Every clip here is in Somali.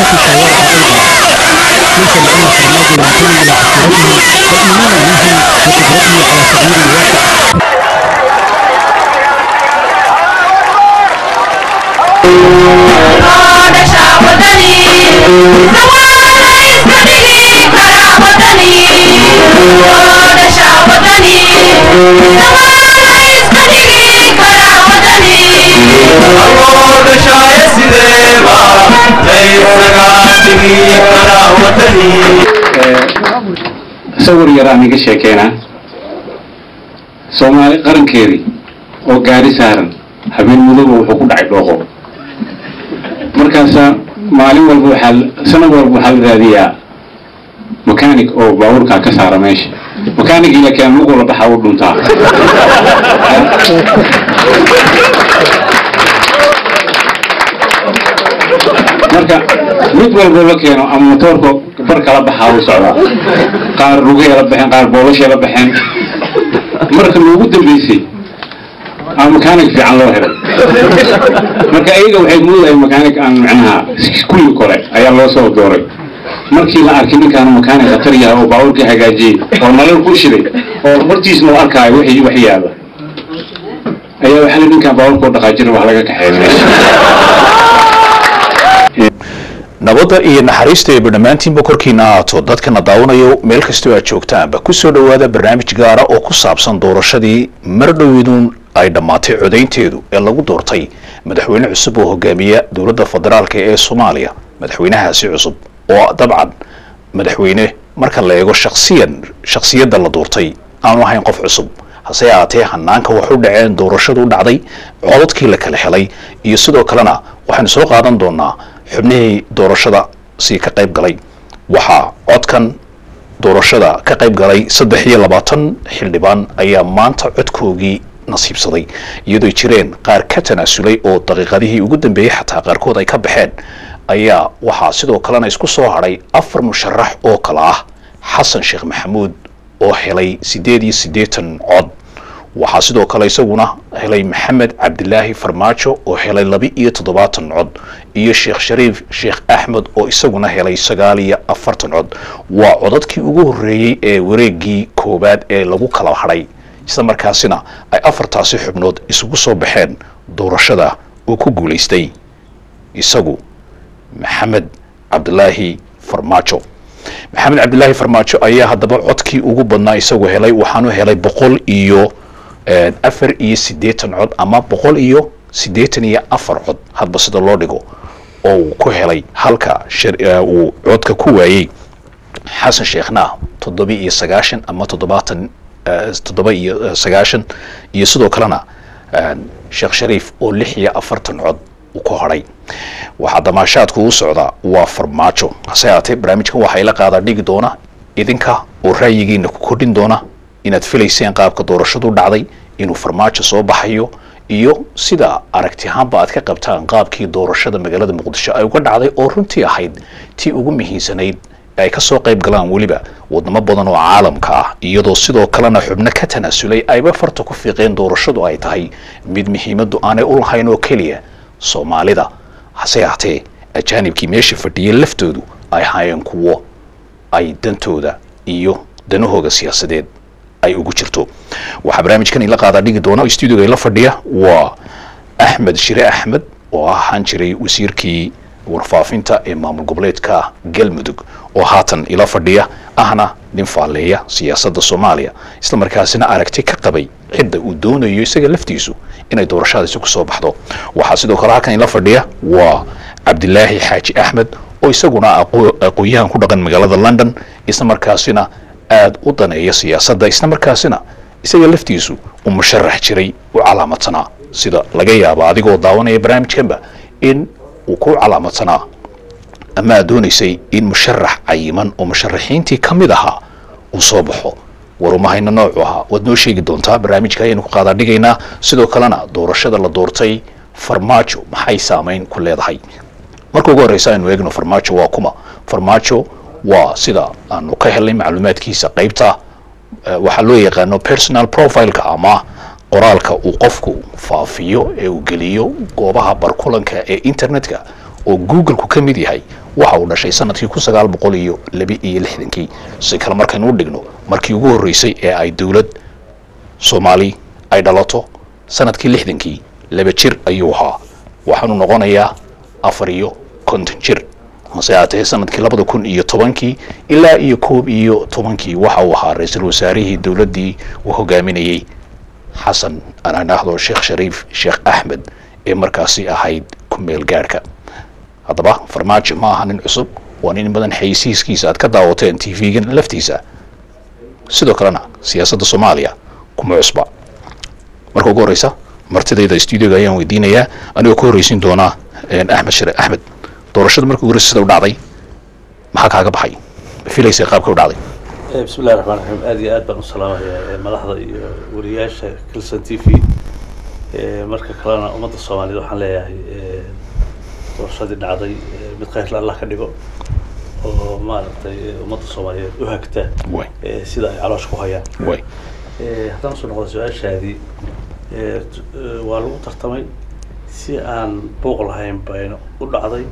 شاورها أيضا ليس لأن فرماجو ينتمي إلى أسرته بل إيمانا منهم بقدرته على تغيير الواقع sawir yar aan iga sheekeynaa soomaali qarankeedii oo gaari saaran habeen mudooba wuxuu ku dhacay dhooqo markaasa maalin walba waxaa sanad walba waxaa la raadiyaa mechanic oo baabuurkaa ka saara meesha mechanic la keen lugula baxaa u dhuntaa marka mid walba la keeno ama motoorka bar kala baxaa u socdaa qaar lugay la baxeen qaar boolashay la baxeen marka loogu dambeysay aa mechanic fiican loo helay marka iyaga waxay moodahay mechanic aan macnaha kulli kore ayaa loo soo dooray markii la arkay ninkaan mechanic khatar yahay oo baabuurka hagaajiyey oo nalal ku shiday oo hortiisna u arkaayo wixii wax yaala ayaa waxaa la ninkaan baabuurka oo dhaqaajira wax laga kaxeeya meesha nabadda iyo naxariista eeba dhammaantiinba korkiina ahaato dadkana daawanayo meel kastoo aad joogtaanba ku soo dhowaada barnaamij gaara oo ku saabsan doorashadii mar dhoweeduun ay dhammaatay codaynteedu ee lagu doortay madaxweyne cusub oo hogaamiya dowladda federaalk ee soomaaliya madaxweynahaasi cusub oo dabcan madaxweyne marka la eego shaksiyan shaksiyadda la doortay aanu ahayn qof cusub hase ahaatee hanaanka wax u dhaceen doorashadu u dhacday codadkii la kala helay iyo sidoo kalena waxaynu soo qaadan doonaa xubnihii doorashada si ka qayb galay waxaa codkan doorashada ka qayb galay saddex iyo labaatan xildhibaan ayaa maanta codkoogii nasiibsaday iyadoo jireen qaar ka tanaasulay oo daqiiqadihii ugu dambeeyey xataa qaarkood ay ka baxeen ayaa waxaa sidoo kalena isku soo hadhay afar musharax oo kale ah xasan sheekh maxamuud oo helay siddeed iyo siddeetan cod waxaa sidoo kale isaguna helay maxamed cabdilaahi farmaajo oo helay laba iyo toddobaatan cod iyo sheekh shariif sheekh axmed oo isaguna helay sagaal iyo afartan cod waa codadkii ugu horreeyey ee wareegii koowaad ee lagu kala hadhay isla markaasina ay afartaasi xubnood isugu soo baxeen doorashada uu ku guulaystay isagu maxamed cabdilaahi farmaajo maxamed cabdilaahi farmaajo ayaa haddaba codkii ugu badnaa isagu helay waxaanu helay boqol iyo afar iyo siddeetan cod ama boqol iyo siddeetan iyo afar cod hadba sida loo dhigo oo uu ku helay halka uu codka ku waayey xasan sheekhna toddoba iyo sagaashan ama toddobaatan toddoba iyo sagaashan iyo sidoo kalena sheekh shariif oo lix iyo afartan cod uu ku hadhay waxaa damaashaadku u socdaa waa farmaajo hase haatee barnaamijkan waxaa ila qaadaa dhigi doona idinka oo ra'yigiina ku kordhin doona inaad filayseen qaabka doorashadu dhacday inuu farmaajo soo baxayo iyo sida aragti ahaanba aad ka qabtaan qaabkii doorashada magaalada muqdisho ay uga dhacday oo runtii ahayd tii ugu muhiimsanayd ay ka soo qayb galaan weliba wadamo badan oo caalamka ah iyadoo sidoo kalena xubno ka tanaasulay ayba farta ku fiiqeen doorashadu ay tahay mid muhiimaddu aanay u lahayn oo keliya soomaalida hase haatee ajaanibkii meesha fadhiyay laftoodu ay ahaayeen kuwo ay dantooda iyo danahooga siyaasadeed ay ugu jirto waxaa barnaamijkan ila qaadaa dhigi doona stuudioga ila fadhiya waa axmed shire axmed oo ahaan jiray wasiirkii warfaafinta ee maamul goboleedka galmudug oo haatan ila fadhiya ahna nin faalleeya siyaasadda soomaaliya isla markaasina aragti ka qabay cidda uu doonayo isaga laftiisu inay doorashadaasi ku soo baxdo waxaa sidoo kale halkan ila fadhiya waa cabdilaahi xaaji axmed oo isaguna aqoon-yahan ku dhaqan magaalada london isla markaasina aada u daneeya siyaasadda isla markaasina isaga laftiisu uu musharax jiray u calaamadsanaa sida laga yaabo adigoo daawanaya barnaamijkanba in uu ku calaamadsanaa ama aad doonaysay in musharax cayiman oo musharaxiintii ka mid ahaa uu soo baxo warumahayna noocu ahaa waad noo sheegi doontaa barnaamijka ayaynu ku qaadaa dhigaynaa sidoo kalena doorashada la doortay farmaajo maxay saameyn ku leedahay marka ugu horreysa aynu eegno farmaajo waa kuma farmaajo waa sida aanu ka helnay macluumaadkiisa qaybta waxaa loo yaqaano personal profileka ama qoraalka uu qofku faafiyo ee uu geliyo goobaha barkulanka ee internetka oo googleku ka mid yahay waxa uu dhashay sanadkii kun sagaal boqol iyo laba iyo lixdankii si kale markaynu u dhigno markii ugu horreysay ee ay dowlad soomaali ay dhalato sanadkii lixdankii laba jir ayuu ahaa waxaanu noqonayaa afar iyo konton jir hase haatee sanadkii labada kun iyo tobankii ilaa iyo koob iyo tobankii waxa uu ahaa ra-iisul wasaarihii dowladdii uu hogaaminayey xasan aan idhaahdo sheekh shariif sheekh axmed ee markaasi ahayd ku-meel gaadhka haddaba farmaajo ma aha nin cusub waa nin badan xaysiiskiisa aad ka daawateen t v-gan laftiisa sidoo kalena siyaasadda soomaaliya kuma cusba marka ugu horreysa martidayda stuudioga ayaan weydiinayaa anigoo ka horreysiin doonaa axmed share axmed doorashada markii ugu horreysa sida u dhacday maxaa kaaga baxay ma filaysay qaabka u dhacday bismi illahi raxmaan raxiim aad iyo aad baan u salaamayaa madaxda iyo wariyaasha kilson t v marka kalena ummadda soomaaliyeed waxaan leeyahay doorashadii dhacday mid khayrla allah ka dhigo oo maaragtay ummadda soomaaliyeed u hagta way sida ay caloosh ku hayaan way haddaan usoo noqdo su-aashaadii waa lagu tartamay si aan buuq lahayn bayna u dhacday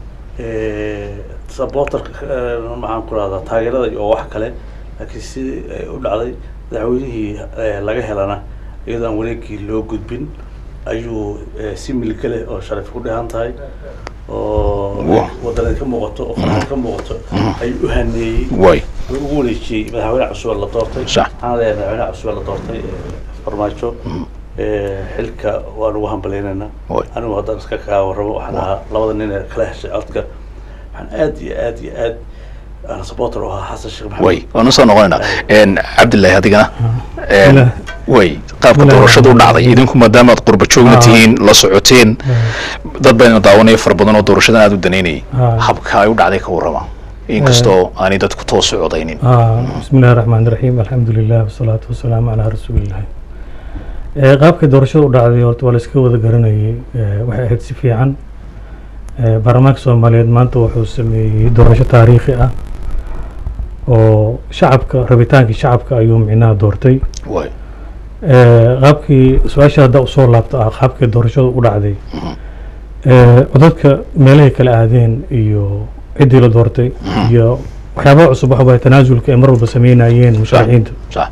supporterka maxaan ku rahdaa taageerada iyo wax kale laakiin si ay u dhacday madaxweynihii laga helana iyadoo aan wareegii loo gudbin ayuu si milga leh oo sharaf ku dhehan tahay oo Wow. waddanad ka muuqato oo farxad ka muuqato ayuu u haneeyey way wuu ugu wareejiyey madaxweyne cusub la doortay Sax. waxaan leeyahay madaxweyne cusub la doortay ee, farmaajo ee, xilka waan ugu hambaleynaynaa Way. anigu haddaan iska kaa warramo waxaan ahaa labada nin ee kala heshay codka waxaan aad iyo aad iyo aad aan supporter u ahaa xasan sheekh maxamed way waanu soo noqonaynaa cabdillahi adigana Bismillah. way qaabka Bismillah. doorashada u dhacday idinku maadaama aad qurba joogna Ah. tihiin la socoteen dad bayna daawanaya fara badan oo doorashadan aad u danaynayay Ah. habka ay u dhacday ka warrama inkastoo aanay dadku toos u codaynin آه بسم الله الرحمن الرحيم الحمد لله والصلاة والسلام على رسول الله ee qaabka doorashada u dhacday horta waa la iska wada garanayay ee, waxay ahayd si fiican ee, baarlamaanka soomaaliyeed maanta wuxuu sameeyey doorasho taariikhi ah oo shacabka rabitaankii shacabka ayuu micnaha doortay way ee, qaabkii su-aasha hadda usoo laabta ah qaabkii doorashada u dhacday ee, codadka meelahay kala aadeen iyo ciddii la doortay iyo waxyaabaha cusub waxa waye tanaasulka ay mar walba sameynayeen musharaxiinta sax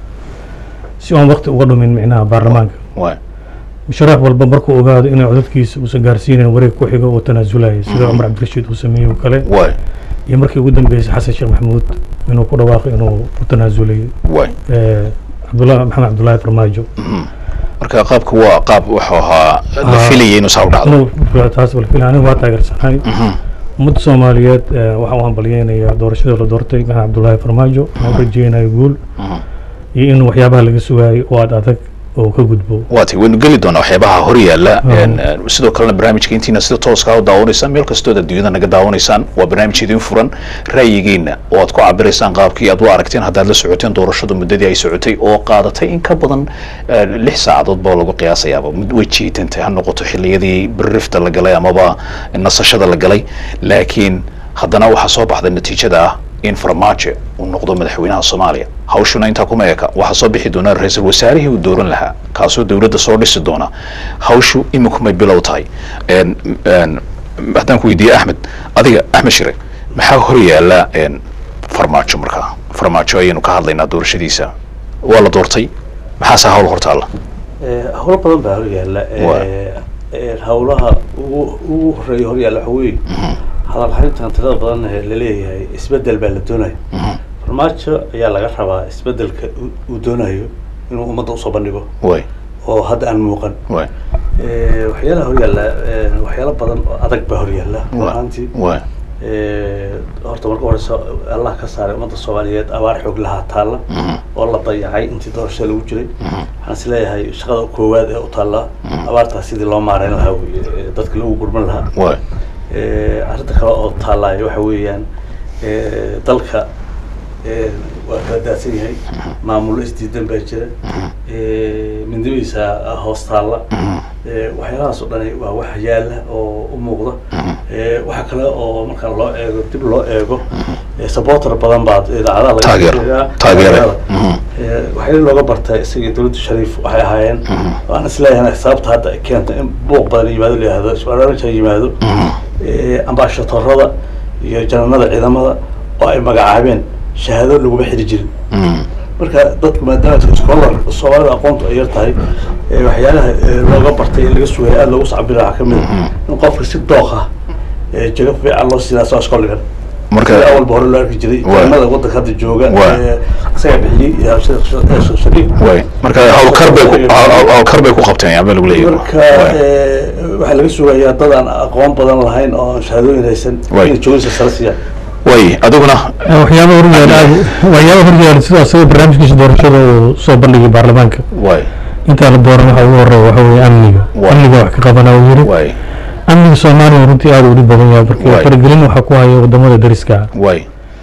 si aan waqti uga dhumin micnaha baarlamaanka way musharax walba markuu ogaado inay codadkiisa uusan gaarsiinayn wareeg ku xigo uu tanaasulaya sida cumar cabdirashiid uu sameeyey oo kale way iyo markii ugu dambeysay xasan sheekh maxamuud inuu ku dhawaaqay inuu u tanaasulay way ee, cabdullah maxamed cabdullaahi farmaajo marka qaabka waa qaab wuxuu ahaa la Ah. filayay inuu saa u dhacdo inuu taas walfil anigu waa taageersanahay ummadda soomaaliyeed ee, waxaan u hambalyeynayaa doorashada la doortay maxamed cabdullaahi farmaajo waxaan u rajeynayo guul iyo in waxyaabaha laga sugaayay oo aad adag oo ka gudbo waati waynu geli doonaa waxyaabaha hor yaalla Ah. Een, eh, sidoo kalena barnaamijka intiina sida tooska u daawanaysaan meel kastood adduunyada naga daawanaysaan waa barnaamij idin furan ra'yigiina oo aad ku cabiraysaan qaabkii aad u aragteen haddaad la socoteen doorashadu muddadii ay socotay oo qaadatay in ka badan eh, lix saacadood baa lagu qiyaasayaaba mid way jiitantay ha noqoto xilliyadii birrifta la galay amaba nasashada la galay laakiin haddana waxaa soo baxday natiijada ah in farmaajo uu noqdo madaxweynaha soomaaliya hawshuna intaa kuma eka waxaa soo bixi doona ra-iisul wasaarihii uu dooran lahaa kaasoo dowladda soo dhisi doona hawshu imikumay bilow tahay Een, een, haddaan ku weydiiye axmed adiga axmed shire maxaa hor yaala een, farmaajo markaa farmaajo ayaynu ka hadlaynaa doorashadiisa waa la doortay maxaase hawl hortaalla Ee, howlo badan baa horyaalla Waa. Ee, ee, howlaha ugu ugu horeeya horyaalla waxa weeye hadal hayntan tirada badan ee laleeyahay isbedel baa la doonaya farmaajo ayaa laga rabaa isbedelka uu- uu doonayo inuu ummadda usoo bandhigo way oo hadda aan muuqan way Ee, waxyaalaha horyaalla ee, waxyaalo badan oo adag baa horyaalla run ahaantii way Ee, horta marka horeysa allah ka saaray ummadda soomaaliyeed abaar xoog lahaa taalla oo la dayacay intii doorashada lagu jiray waxaan is leeyahay shaqada koowaad ee u taalla abaartaas sidii loo maareyn lahaa weye ee dadka lagu gurman lahaa way Ee, arrinta kale oo taallaayo waxa weeyaan ee, dalka ee, waa kala daadsan yahay maamulo isdiidan baa jira Ee, mindibadiisa hoos taalla Ee, waxyaalahaas oo dhani waa wax yaala oo u muuqda Ee, waxa kale oo marka loo eego dib loo eego ee, supporter badan baa idaacadaha laga Taageero. sheegaa. Taageere. Taageerada. Mhm. Ee, waxyaala looga bartay isagii dowladda shariif waxay ahaayeen waan isleeyahay sababta hadda ay keentay in buuq badan yimaado la yihahdo isbaraarinta yimaado eh, ambaashatorada iyo jananada ciidamada oo ay magacaabeen shahaado laguma xiri jirin Mm. marka dadku maadaama iskoolar soomaalida aqoontu ay yar tahay eh, waxyaalaha eh, looga bartay ee laga sugaya aada loogu sacbira waxaa kamid a in qofka si dooq ah eh, jago fiican loo siinaa soo iskool dhigan marka sida awalba hore loo arki jiray Waay. ciidamada waddanka hadda jooga Waay. ee isaga bixiyey iyo Sheekh- Sheekh- Sheekh shariif way marka howlkar bay ku hawl- howlkar bay ku qabteen yaa baa lagu leeyahay marka Way. eh, waxaa laga sugayaa dad aan aqoon badan lahayn oo aan shahaadooyin haysan Waay. inay joogisa sare siiyaan way adiguna waxyaaba horyaala aad waxyaaba horyaala sida asaga barnaamijkiisa doorashada uu soo bandhigay baarlamaanka way intaa la dooran waxa ugu horeeya waxa weeye amniga Waay. amniga wax ka qabana uu yiri way amniga soomaaliya runtii aada u dhib badan yahay Waay. marka faragelin waxaa ku haya wadamada dariska ah way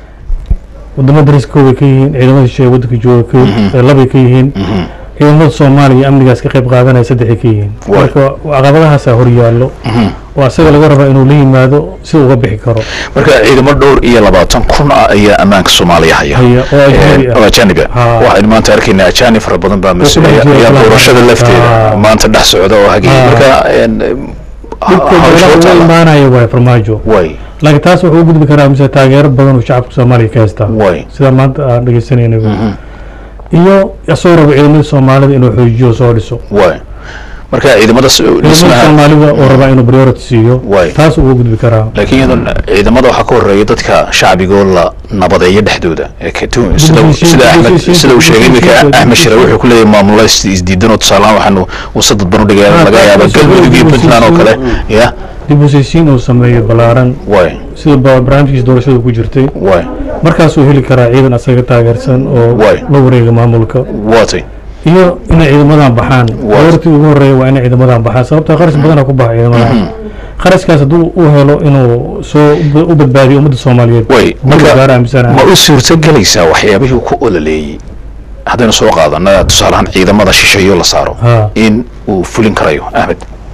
wadamada dariska way ka yihiin ciidamada shisheeye waddanka jooga ka- ee labay ka yihiin ciidamada soomaaliya amnigaas ka qayb qaadanaya saddexay ka yihiin Waay. marka caqabadahaasaa horyaallo oo asaga laga rabaa inuu la yimaado si uga bixi karo marka ciidamo dhowr iyo labaatan kun ah ayaa ammaanka soomaaliya haya Haya, oo ajnabi Eh, ah. oo ajanibi ah Ha. waxaynu maanta arkaynaa ajaanib fara badan baa dhex mas-uuliya jira ayaa kala doorashada duwan. lafteeda Ha. maanta dhex socda oo hagaya Ha. marka en, dhibka hawsha dowladda taala. uga imaanaya waay farmaajo way laakiin taas wuxuu u gudbi karaa mise taageero badan uu shacabka soomaaliya ka haystaa Waay. sida maanta aan dhegeysanayna iyo isagoo raba ciidamada soomaalida inuu xoojiyo soo dhiso way marka ciidamada s- ciidamada dhismaha soomaalida oo rabaa inuu priority siiyo Waay. taas uga gudbi karaa laakiin iyadoo ciidamada waxaa ka horeeya dadka shacbigoo la nabadeeyo dhexdooda ee ka tu- sida uu- heshiis- sida axmed heshiis- sida uu sheegay heshiis- iminka heshiis- axmed shire wuxuu ku leeyahay maamulada is- isdiidan oo tusaalahaan waxaanu uu dadban u dhigaya Ah, laga taas yaaba heshiis- galmudug iyo heshiis- puntland oo kale ya dib u heshiisiin uu sameeyo ballaaran way sida ba- barnaamijkiisa doorashada ku jirtay way markaasuu heli karaa ciidan asaga taageersan oo Waay. la wareega maamulka waatay iyo inay ciidamadan baxaan Waay. doortii ugu horeeya waa inay ciidamadan baxaan sababta kharash badana ku baxa ciidamadan kharashkaas hadduu u helo inuu soo u badbaadiyo ummadda soomaaliyeed way marka gaar marka aaminsanahay ma u suurto gelaysaa waxyaabihii uu ku ololeeyey haddaynu soo qaadana tusaalahaan ciidamada shisheeyo la saaro Ha. in uu fulin karayo axmed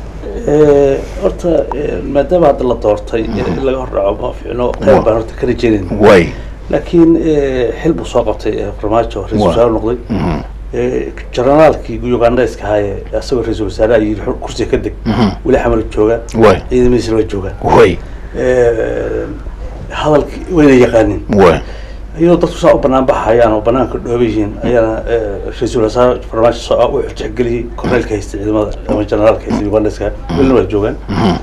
Eh, horta eh, maadaama hadda la doortay in laga hordhaco ma fiicno qayb baan horta ka rajeynayna way laakiin eh, xil buu soo qabtay eh, farmaajo ra-iisul Waa. wasaare noqday Eh, generaalkii ugandheska haaye isagoo ra-iisul wasaare ayii kursiga ka deg weli xamal jooga way ciidamadiisana waa joogaan way Eh, hadalkii wayna yaqaanin way iyadoo dadku saa u banaan baxayaan oo banaanka dhooba yihiin ayaana eh, ra-iisul wasaare farmaajo soo ah wuxuu tixgeliyey korneelka haysta ciidamada ama generaalka haysta ugandeska welina waa joogaan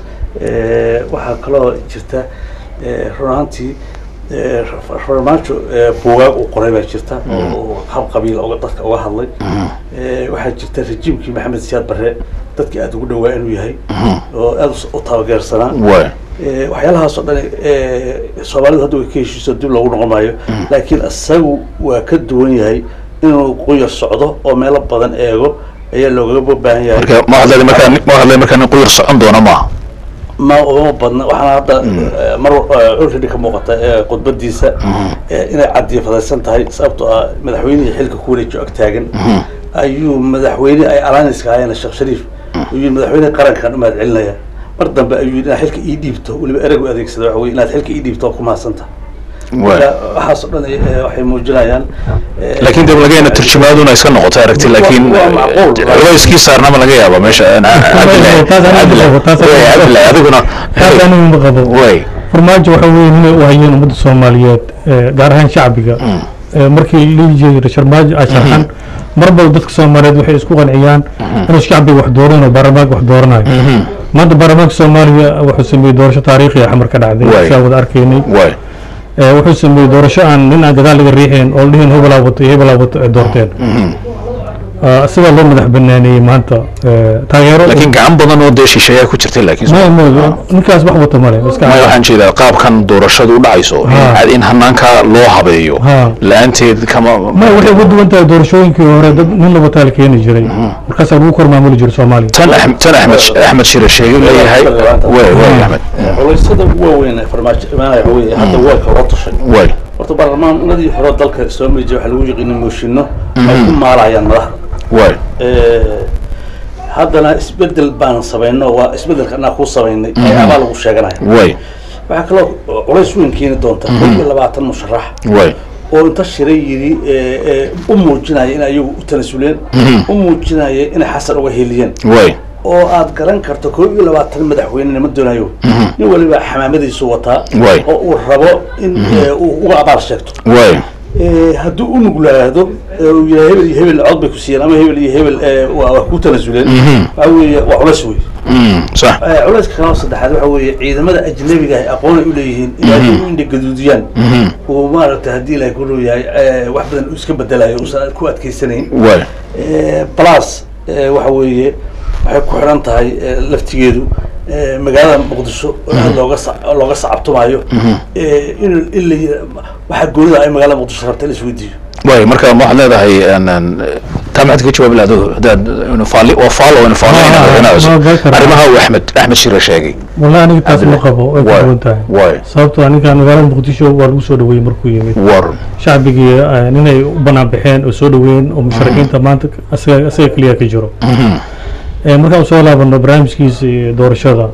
Eh, waxaa kaloo jirta eh, run ahaantii eh, Fa- farmaajo eh, buugaag uu qoray baa jirta oo oo hab qabiil uga dadka uga hadlay Eh, waxaa jirta rejiimkii maxamed siyaad barre dadkii aada ugu dhawaa inuu yahay oo aada u taageersanaa way Eh, waxyaalahaas oo dhan eh, soomaalidu hadda way ka heshiiso dib loogu noqon maayo laakiin isagu waa ka duwan yahay inuu quyar socdo oo meelo badan eego ayaa loogaga baahan yahay marka ma hadlay markaa ma hadlay markaa nin quyar socon doona maaha ma uma badna waxaana hadda eh, mar eh, already ka muuqata eh, khudbadiisa eh, inay cadiyafadaysan tahay sababtoo ah madaxweynihii xilka ku wareejiyo ag taagan ayuu madaxweyne ay alaniska ahaayeen sheekh shariif uu yidhi madaxweyne qarankan u mahad celinaya mar dambe ayuu yidhi inaad xilka ii dhiibto weliba eregu adeegsada waxa weye inaad xilka ii dhiibto oo ku mahadsanta way marka waxaas oo dhan eh, waxay muujinayaan eh, laakiin dib laga yana turjumaaduna iska noqoto aragti laakiin Waa macquul. culayskii saarnama laga yaaba meesha cabdillahi taas aniga cabdillahi qabo, taas aniga way, qabo. cabdillahi adiguna taas anigu ma qabo way farmaajo waxa weeye inay u hayeen ummadda soomaaliyeed eh, gaar ahaan shacbiga Eh, markii lihi jiray sharmaajo ay sharxan marba dadka soomaaliyeed waxay isku qanciyaan inuu shacbiga wax dooran oo baarlamaanka wax dooranayo maanta baarlamaanka soomaaliya wuxuu sameeyey doorasho taariikhi ah xamar ka Waay. dhacday saa wada arkaynay way Eh, wuxuu sameeyey doorasho aan nin aan gadaal laga riixayn oo dhihin hebelaa wato iyo hebelaa wato ay doorteen Ah, isagaa loo madax banaaneeyey maanta Eh, taageero laakiin gacan badan oo dee shisheeyaa ku jirtay laakiin ma ma ninkaas wax wata male iska ma waxaan jeedaa qaabkan doorashadu u dhacayso in- Ha. in hanaanka loo habeeyo Ha. la-aanteed kama ma waxay uga duwan tahay doorashooyinkii hore dad nin laba taal keeni jiray markaasaa lagu kor maamuli jiray soomaaliya tan Ahm- tan axmed axmed shire sheegay leeyahay way way axmed culaysada waaweyn ee farmaajo imaanaya waxa weeye hadda waa kala tushay way horta baarlamaanadii hore dalka soo mari jiray waxaa lagu yiqiinay mooshinno ay ku maalayaan madaxda way Eh, haddana isbedel baan samayno waa isbedelka anaa kuu samaynay ayaabaa lagu sheeganaya way waxaa kaloo culays weyn keeni doonta kow iyo labaatan musharax way oo inta shiray yidhi eh, eh, u muujinaya in ayagu u tanasuleen u muujinaya inay xasan uga heliyeen way oo aad garan karto koob iyo labaatan madaxweyne ma doonayo nin waliba xamaamadiisu wataa Waay. oo uu rabo in eh, uu uga abaal sheegto waay Eh, hadduu u nuglaado eh, uu yidhaha hebel iyo hebel cod bay ku siiyeen ama hebel iyo hebel eh, waa waa ku tanasuleen waxa weeye waa culas wey Mm, sax Eh, culayska kaloo saddexaad waxa weeye ciidamada ajnabiga ah aqoon ay u leeyihiin ilaahay u indha gaduudiyaan uu maaragtay haddii ilaahay ku dhow yahay eh, wax badan uu iska bedelayo uusan ku adkeysanayn waay Eh, plus eh, waxa weeye waxay ku xidhan tahay eh, laftigeedu eh, magaalada muqdisho aad looga sa- looga sacabtumayo eh, in in la yira- waxa goonida ay magaalada muqdisho rabta in la isweydiiyo waay marka ma waxaad leedahay en- en, taa maxaad ka jawaabi lahayd adigu? haddaad inu faali waa faalo inu faalo Ma- inaa- inaa cusub. ma- ma- ma- arrimaha uu axmed axmed shire sheegay wallahi aniga taas ma qabo way ku Waay. duwan tahay Waay. sababtoo ah ninkan magaalada muqdisho waa lagu soo dhaweeyey markuu yimid war shacbigii eh, ninay u banaan baxeen oo soo dhaweyn oo musharaxiinta maanta asaga asaga keliya ka jiro Eh, markaan usoo laabano barnaamijkiisa iyo doorashada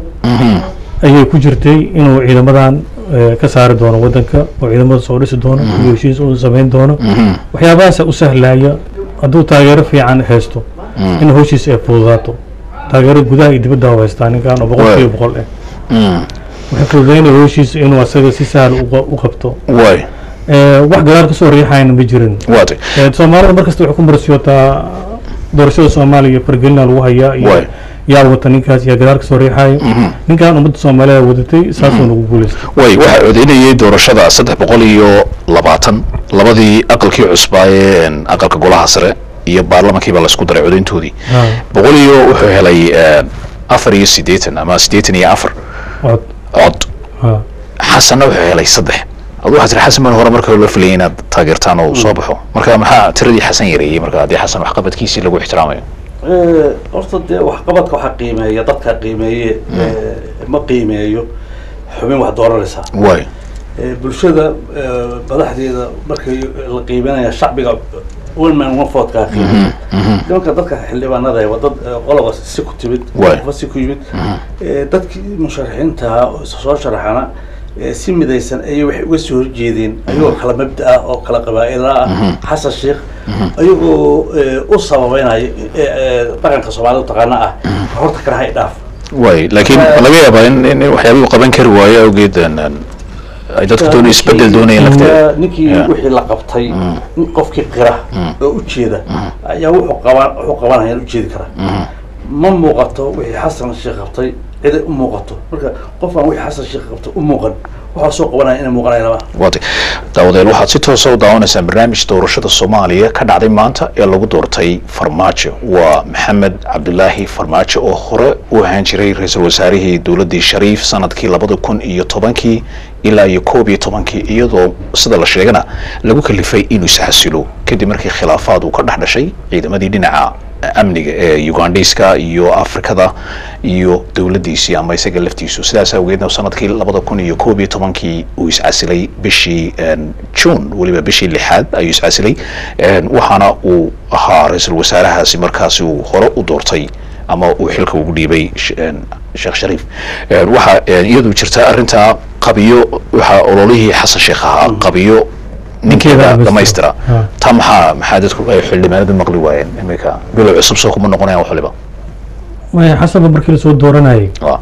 ayay ku jirtay inuu ciidamadan eh, ka saari doono wadanka oo ciidamada soo dhisi doono iyo heshiis uu samayn doono waxyaabahaasa u sahlaya hadduu taageero fiican haysto in howshiisa ay fududaato taageero gudaha iyo dibadda u haystaa ninkan oo boqol kiiba boqol ah Mm, waxay fududaynaya howshiisa inuu asaga si sahal uqa- u qabto waay Eh, wax gadaal kasoo riixayna ma jirin waatay Eh, soomaalida markasta waxay ku marsiyootaa doorashada soomaaliya fargelina lagu hayaa iyo Waay. yaa wata ninkaas yaa gadaal kasoo riixaya ninkan ummadda soomaaliya wadatay saasuu nagu guuleystay way waxaa codeynayay doorashada saddex boqol iyo labaatan labadii aqalkii cusbaayee en, aqalka golaha sare iyo baarlamankiiba laysku daray codeyntoodii Ha, boqol iyo wuxuu helay en, afar iyo siddeetan ama siddeetan iyo afar cod cod ha xasanna wuxuu helay saddex adu waxaa tiri xasan baan hore marka la filayay inaad taageertaan oo soo baxo marka maxaa tiradii xasan yareeyey marka haddii xasan waxqabadkiisii lagu ixtiraamayo Eh, horta dee waxqabadka waxaa qiimeeya dadka qiimeeye eh, ma qiimeeyo xubin wax dooranaysa waay Eh, bulshada eh, madaxdeeda markay la qiimeynaya shacbiga one man one vote kaa qiimeeya nimanka dadka xildhibaanada waa dad eh, qoloba si ku timid Waay. qofba si ku yimid Eh, dadkii musharaxiinta oo isa soo sharaxana eh, si midaysan ayay waxay uga soo horjeedeen ayagoo kala mabda ah oo kala qabaa'ila ah xasan sheekh ayagoo eh, u sababeynaya eh, eh, dhaqanka soomaalida taqaana ah horta kale hay dhaaf waay laakiin ma laga yaabaa in in waxyaabihii uu qaban kari waayo awgeed en, en, ay dadku doon isbedel doonayeen lafteeda ninkii Yeah. wixii la qabtay in qofkii qira oo ujeeda ayaa wuxuu qaban wuxuu qabanaya ujeedi karaa ma muuqato wixii xasan sheekh qabtay ciday u muuqato marka qofaan wixii xasan sheekh qabtay u muuqan waxaa soo qabanaya inay muuqanaya lama waatay daawadeel waxaad si toosa u daawanaysaan barnaamij doorashada soomaaliya ka dhacday maanta ee lagu doortay farmaajo waa maxamed cabdulaahi farmaajo oo hore u ahaan jiray ra-iisul wasaarihii dowladdii shariif sanadkii labada kun iyo tobankii ilaa iyo koob iyo tobankii iyadoo sida la sheegana lagu kalifay inuu isxasilo kadib markii khilaafaad uu ka dhex dhashay ciidamadii dhinaca amniga ee ugandiska iyo afrikada iyo dowladdiisii ama isaga laftiisu sidaas awgeedna sanadkii labada kun iyo koob iyo tobankii uu iscasilay bishii en, june weliba bishii lixaad ayuu iscasilay En, waxaana uu ahaa ra-iisul wasaarahaasi markaasi uu hore u doortay ama uu xilka ugu dhiibay sh- en, sheekh shariif En, waxaa en, iyadu jirta arrintaa qabiyo waxaa ololihii xasan sheekh ahaa qabiyo ninkeeda Ninkeeda dhamaystira Ha. taa maxaa maxaa dadku ay xildhibaanadu maqli waayeen iminka bilow cusub soo kuma noqonayaan wax waliba maya xasanba markii lasoo dooranayay waa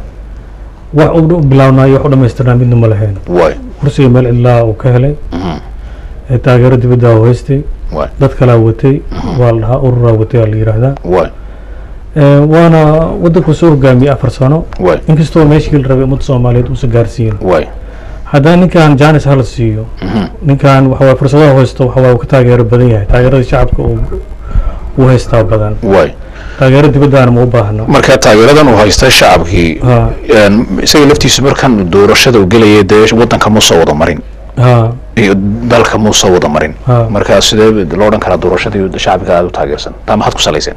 wax u u bilaabnaayo wax u dhamaystirnaa midna ma lahayn waay kursiga meel cidlaa uu ka helay ee taageero dibadda u haystay waay dad kalaa watay waa la dhahaa ururaa watay aa la yidhaahdaa waay Eh, waana waddanku soo hogaamiyey afar sano waay inkastoo meeshii la rabay ummadda soomaaliyeed uusan gaarsiin waay haddana ninkan janis hala siiyo ninkan waxa waye fursadaha haysto waxa waye uu ka taageero badan yahay taageerada shacabka uu uu haystaa badan waay taageero dibaddaana ma u baahno marka taageeradan uu haysta shacabkii ha en, isaga laftiisu markan doorashada uu gelayay dee waddanka ma soo wada marin ha iyo dalka ma soo wada marin Ha. marka sidee loo odhan karaa doorashadii shacabka aada u taageersan taa maxaad ku salayseen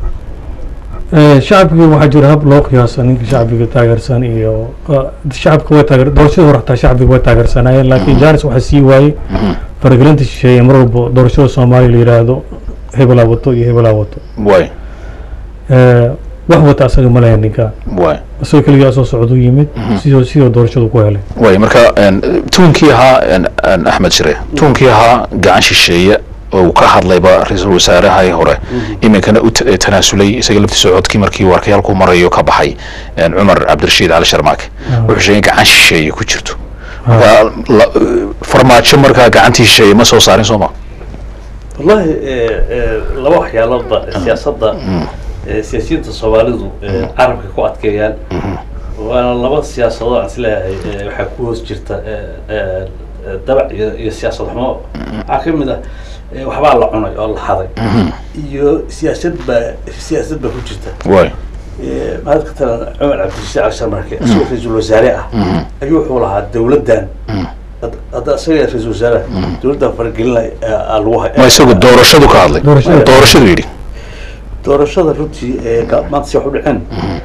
Eh, shacabkii waxaa jira hab loo qiyaasa ninka shacbiga taageersan iyo eh, shacabka way taageer doorashada hore xataa shacbiga way taageersanayeen laakiin janis waxaa sii waayey faragelinta shisheeye mar walba doorashada soomaaliya la yidhaahdo hebelaa wato iyo hebelaa wato waay Eh, wax wata asaga ma lahayn ninkan waay isagoo keligaa soo socduu yimid sidoo sidoo doorashadu ku helay waay marka en, tuunkii ahaa en, en, axmed shire tuunkii ahaa gacan shisheeye oo uu ka hadlayba ra-iisul wasaarahii hore iminkana u ta- tanaasulay isaga laftiisa codkii markii uu arkay halkuu marayo ka baxay een, cumar cabdirashiid cali sharmaake wuxuu sheegay in gacan shisheeye ku jirto marka la- farmaajo markaa gacantii shisheeye ma soo saarin soo ma wallahi eh, eh, laba waxyaaloodba siyaasadda eh, siyaasiyiinta soomaalidu eh, carabka ku adkeeyaan waana laba siyaasadood aan isleeyahay eh, waxaa ku hoos jirta eh, eh, eh, dabac iyo iyo siyaasad xumo waxaa ka mid ah eh, waxbaa la cunay oo la haday iyo siyaasad baa siyaasad baa ku jirta waay Eh, mahad ka talan cumar cabdirashiid cali sharmarke isagoo ra-iisul wasaare ah ayuu wuxuu lahaa dowladdan had- hadda isaga ra-iisul wasaare dowladdan faragelinay aa lagu hay ma isagu doorashadu ka hadlay Doorashada. doorashadu yidhi doorashada runtii ee ga- maanta si wax u dhaceen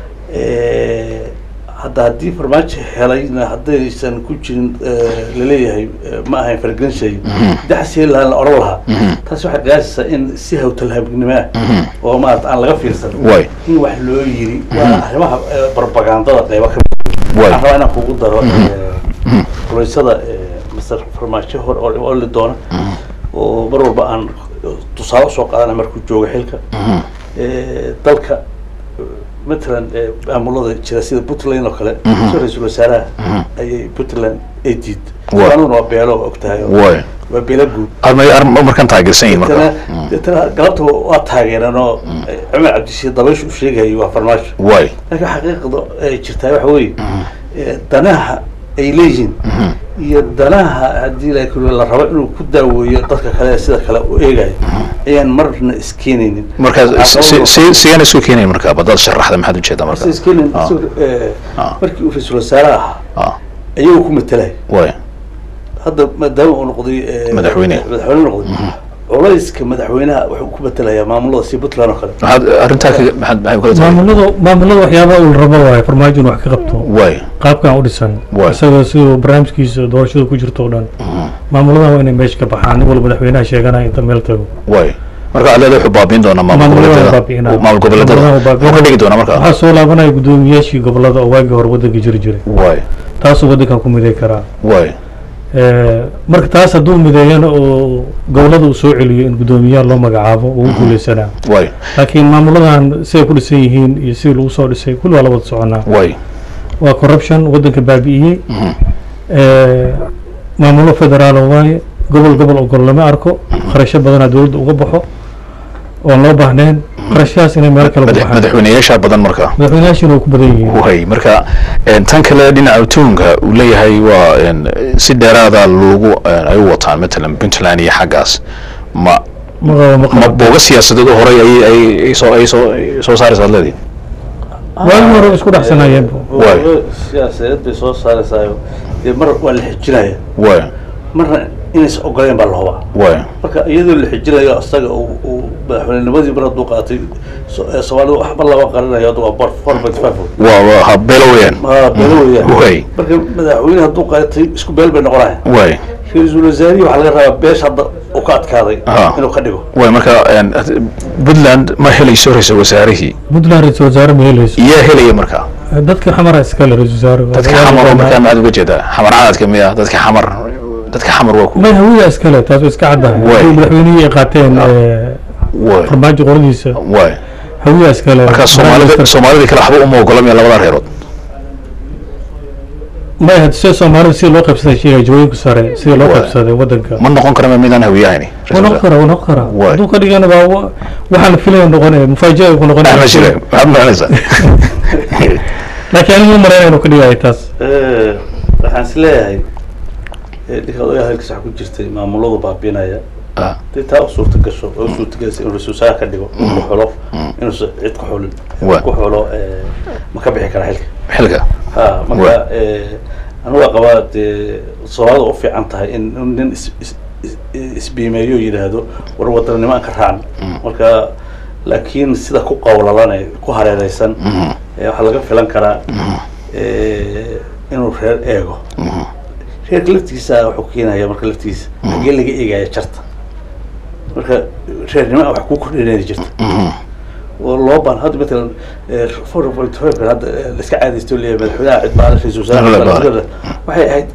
Eh, hadda haddii farmaajo helayna haddaysan ku jirin eh, laleeyahay eh, ma ahayn faragelin shay daxsii lahaa la odhan lahaa taasi waxay qiyaasaysaa in si hawtalhaabnimo ah oo maarata aan laga fiirsan waay in wax loo yiri waa arrimaha eh, barbagandada qeybo ka mid waay waxaan rabaa inaan kugu daro eh, kulaysada eh, master farmaajo hor oo oo li doona oo mar walba aan tusaale usoo qaadana markuu joogo xilka Eh, dalka eh, matalan eh, maamulada jira sida puntland oo kale soo ra-iisul wasaaraha ayay puntland ay diid Waa. anuguna waa beelo waa ogtahay oo waay waa beelo guud armay ar- markan taageersan yihin marka deetana deetana galabta waa taageereen oo eh, cumar cabdishiid dabaysha u sheegayay waa farmaajo waay laakiin xaqiiqda ay jirtaa waxa weeye eh, danaha ay leeyihiin iyo danaha haddii la la rabo inuu ku daaweeyo dadka kale ee sida kale u eegayo ayaan marna iskeenaynin markaa Waxaa si- kaloo- si- sigana isu keenayn markaa badaad sharaxda maxaad ujeedaa marka si iskeenayn Ah. isagoo, eh, Ah. markii uu ra-iisul wasaare ahaa ah ayagoo ku matalay waay hadda maadaama uu noqday eh, Madaxweyne. madaxweyne noqday culayska madaxweynaha wuxuu ku matalayaa maamulada si puntland oo kale maxaad arrintaa kaga maxaad maxay kula tahay maamulada maamulada waxyaabaha uu rabo waaye farmaajo inuu wax ka qabto waay qaabkan u dhisan Waay. isagoo siduu barnaamijkiisa doorashada ku jirto o dhan maamuladaha waa inay meesha ka baxaan nin walba madaxweynaha sheeganaya inta meel tago waay marka aleeda wuxuu baabiin doonaa maamul Maamulada waa goboleedyada baabi'inaa. maamul goboleedyada Maamulada waa muxuu ka dhigi doonaa waxaa marka soo laabanaya guddoomiyaashii gobolada oo waagii hore waddanka jiri jiray waay taasuu waddankan ku miday karaa waay Eh, marka taas hadduu mideeyana oo gobolada uu soo celiyo in guddoomiyaha loo magacaabo uu guuleysanaa waay laakiin maamuladan siday ku dhisan yihiin iyo sidii lagu soo dhisay kulli waa la wada soconaa waay waa corruption waddanka baabi'iyey Eh, maamulo federaal waaye gobol gobol ogol lama arko kharasho badanaa dowladda uga baxo oon loo baahnayn kharashahaas inay meel kale ku madax- baxaan madaxweyneyaasha badan marka madaxweynayaashina way ku badan yihiin waay marka een, tan kale dhinaca tuunka uu leeyahay waa een, si dheeraada lagu een, ay u wataan matalan puntland iyo xaggaas ma ma qabo ma ma qabo booga siyaasadeed oo horey ay ay ay soo ay soo ay soo saaraysa leedii waagi hore isku dhexsanayeen Waay. siyaasadeed bay soo saaraysaayo dee mar waa la xijinaya waay marna inaysan ogoleen baa la hubaa waay marka iyadoo la xijinayo isaga uu uu madaxweynenimadii mar hadduu qaatay so- ee soomaalida waxba lama qarinayo hadda waa bar four point five waa waa ha beelo weeyaan ma beelo weeyaan waay marka madaxweyne hadduu qaatay isku beel bay noqonaya waay ra-iisul wasaarihi waxaa laga rabaa beesha hadda uu ka adkaaday Aha. inuu ka dhigo waay marka een, puntland ma helayso ra-iisul wasaarihii puntland ra-iisul wasaare ma helayso yaa helaya marka dadka xamara iskale ra-isul wasaare dadka xamar oo markaa maxaad uga jeedaa xamar cadadka miya dadka xamar dadka xamar waa ku may hawiya iskale taas way iska caddahay Waay. haddii madaxweynihii ay qaateen eh, waay farmaajo qoladiisa waay hawiya iskale marka soomaalida soomaalida kale waxba uma ogola miya labada reerood may had sida soomaalida sida loo qaybsaday sheegay jawooyinka sare sida loo Waay. qaybsaday waddanka ma noqon kara midaan hawiyahayni waa noqon karaa waa noqon karaa Waay. hadduu ka dhigana baa wa- waxaan la filaya noqonaya mufaaji'a ku noqonaya axmed shire maxaad maranaysaa laakiin anigu ma malaynaya inuu ka dhigayo taas waxaan is leeyahay ninka odayaha halkiisa waxaa ku jirtay maamuladu baabinaya Ah, hadii taa u suurta gasho oo u suurta galaysa inuu ra-isul wasaare ka dhigo inuu ku xulo inuusan cid ku xulin Waa. ku xulo eh, ma ka bixi kara xilka xilka ha marka eh, anigu waa qabaa dee soomaalida u fiican tahay in in nin is- is- is- isbiimeeyo yidhaahdo war wadanimo aan ka raacno marka laakiin sida ku qawlalane ku hareereysan eh, waxaa laga filan karaa eh, inuu reer eego reerka laftiisa wuxuu keenaya marka laftiisa hagee laga eegaya jarta marka reernimo wax ku kordhinayna jirta oo loo baan hadda matalan four point five hadda eh, la iska caadaysto leeyahay madaxweynaha cid baale ra-iisul Madaxweyne baale. wasaare waxay ahayd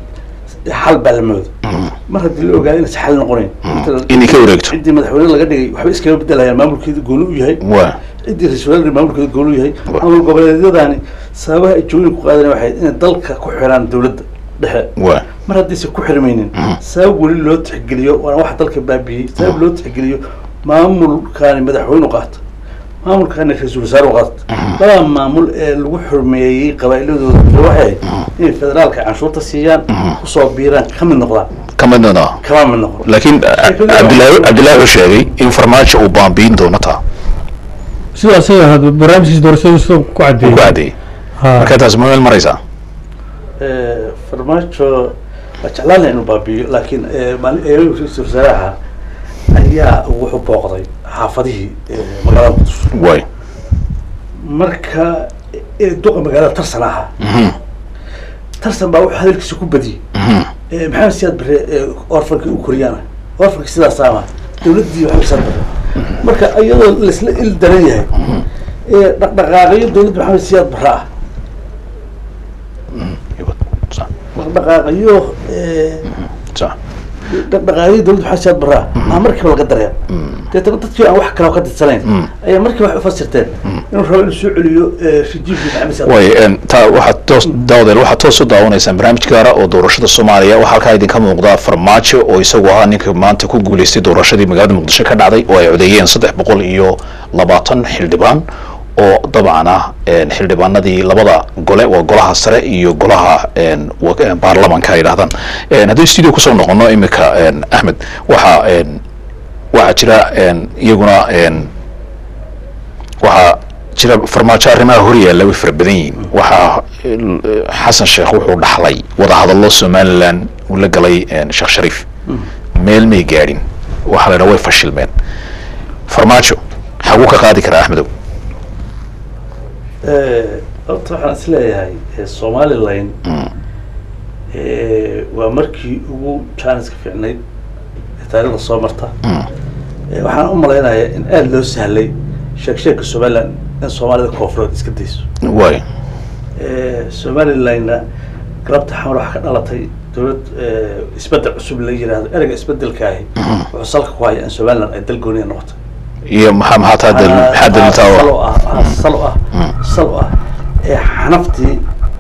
xal baa la moodo mar haddii la ogaado inaysan xal noqonayn inay ka wareegto ciddii madaxweyne laga dhigay waxba iskaga bedelayaan maamulkeeda gooni u yahay waa ciddii ra-iisul wasaare maamulkeeda gooni u yahay maamul goboleedyadani sababaha ay jooyin ku qaadan waxay inay dalka ku xiraan dowladda dhexe waa mar haddiise ku xirmaynin sabab weli loo tixgeliyo waana waxa dalka baabiyey sabab loo tixgeliyo maamulkaani madaxweyne u qaata maamulkaani ra-iisul wasaare u qaata labada maamul ee lagu xurmeeyey qabaa'iladooda waxay ahayd inay federaalka canshuurta siiyaan kusoo biiraan ka mid noqdaan ka midnana kama mid noqon laakiin cabdilaahi cabdilaahi wuxuu sheegay in farmaajo uu baambiin doono taa sida asaga ahaad barnaamijkiisa doorashadu sida ku uu cadeeyey ku cadeeyey Ha. marka taas ma meel maraysaa Eh, farmaajo waa jeclaan laha inuu baabi'iyo laakiin eh, maalin ee ra-iisul wasaaraha ayaa wuxuu booqday xaafadihii eh, magaalada qudus waay marka eh, duqa magaalada tarsan ahaa tarsan baa wuxuu hadalkiisa ku badiyey Eh, maxamed siyaad bare orfanka u koriyaana orfanka sidaasaama dowladdii waxba siyaad bare marka iyadoo laisla il daran yahay eh, dhaqdhaqaaqyo dowladda maxamed siyaad bare ah Sa- dhaqdhaqaaqyo eh, sa- dhaqdhaqaaqyo dowladda maxamed siyaad bare ah aa markiiba laga dareem deetana dadkii aan wax kale ka didsanayn ayaa markiiba wax ufasirteen inuu rabo inuu soo celiyo eh, rajiimkii maxamed siyaad waay een, taa waxaad toos daawadeel waxaad toos u daawanaysaan barnaamij gaara oo doorashada soomaaliya waxaa halkaa idinka muuqda farmaajo oo isagu ahaa ninka maanta ku guuleystay doorashadii magaalada muqdisho ka dhacday oo ay codeeyeen saddex boqol iyo labaatan xildhibaan oo dabcan ah een, xildhibaanadii labada gole waa golaha sare iyo golaha een, wa- een, baarlamanka ay yidhahdaan Een, haddii studio kusoo noqono imika een, axmed waxaa een, waxaa jira een, iyaguna een, waxaa jira farmaajo arrimaha horyaalla way fara badan yihiin waxaa eh, xasan sheekh wuxuu dhaxlay wadahadallo somalilan uu la galay eh, sheekh shariif meel may gaadhin waxaa la yidhaha way fashilmeen farmaajo xaguu ka qaadi karaa axmedow Eh, horta waxaan is leeyahay eh, somalilan eh, waa markii ugu jaaniska fiicnayd ee taariikhda soo marta Eh, waxaan u malaynayaa in aada loo sahlay sheeg sheegka somalilan in soomaalida koonfureed iska dayso waay Eh, somalilanna galabta xamar waxaa ka dhalatay dowlad eh, isbedel cusub la yiraahdo ereyga isbedelkaahi wuxuu salka ku haya in somalilan ay dal gooniya noqoto iyo maxaa maxaa taa dal maxaa daliltaa sal oo u ah ah, sal u ah sal u ah ee xanaftii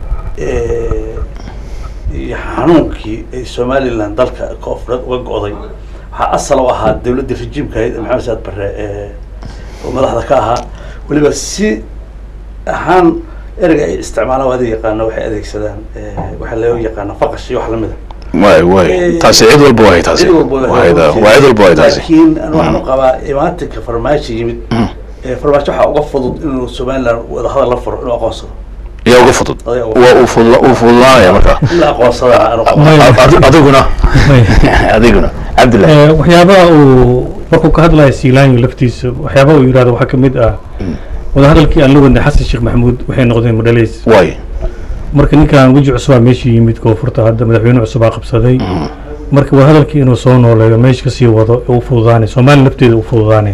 eh, iyo xanuunkii ay somalilan dalka koonfureed uga go'day waxaa asal u ahaa dowladdii rajiimka ahayd ee maxamed saad barre ee oo madaxda ka ahaa weliba si ahaan ereyga ay isticmaalaan waa adig yaqaano waxay adeegsadaan eh, waxaa loo yaqaana faqash iyo wax lamid a waay waay taasi cid walba waay taasi cid walba waa cid waa cid walba waay taasi laakiin an waxaan u qabaa imaatinka farmaajo yimid ee farmaajo waxaa uga fudud inuu somaliland wadahadal la furo inuu aqoonsado yaa uga fudud Adiga uga waa uu fudla uu fududaanaya marka in la aqoonsadaa aanu qabo May- Ad- adiguna adiguna cabdillahi Eh, waxyaabaha uu markuu ka hadlayo siilaanyo laftiisa waxyaabaha uu yidhahdo waxaa kamid ah wadahadalkii aan la wadnay xasan sheekh maxamuud waxay noqdeen madhaleys waay marka ninkan weji cusubaa meesha yimid koonfurta hadda madaxweyne cusubaa qabsaday marka wadahadalkii inuu soo nooleeyo meesha kasii wado ee u fududaanay soomaaliya lafteeda u fududaanay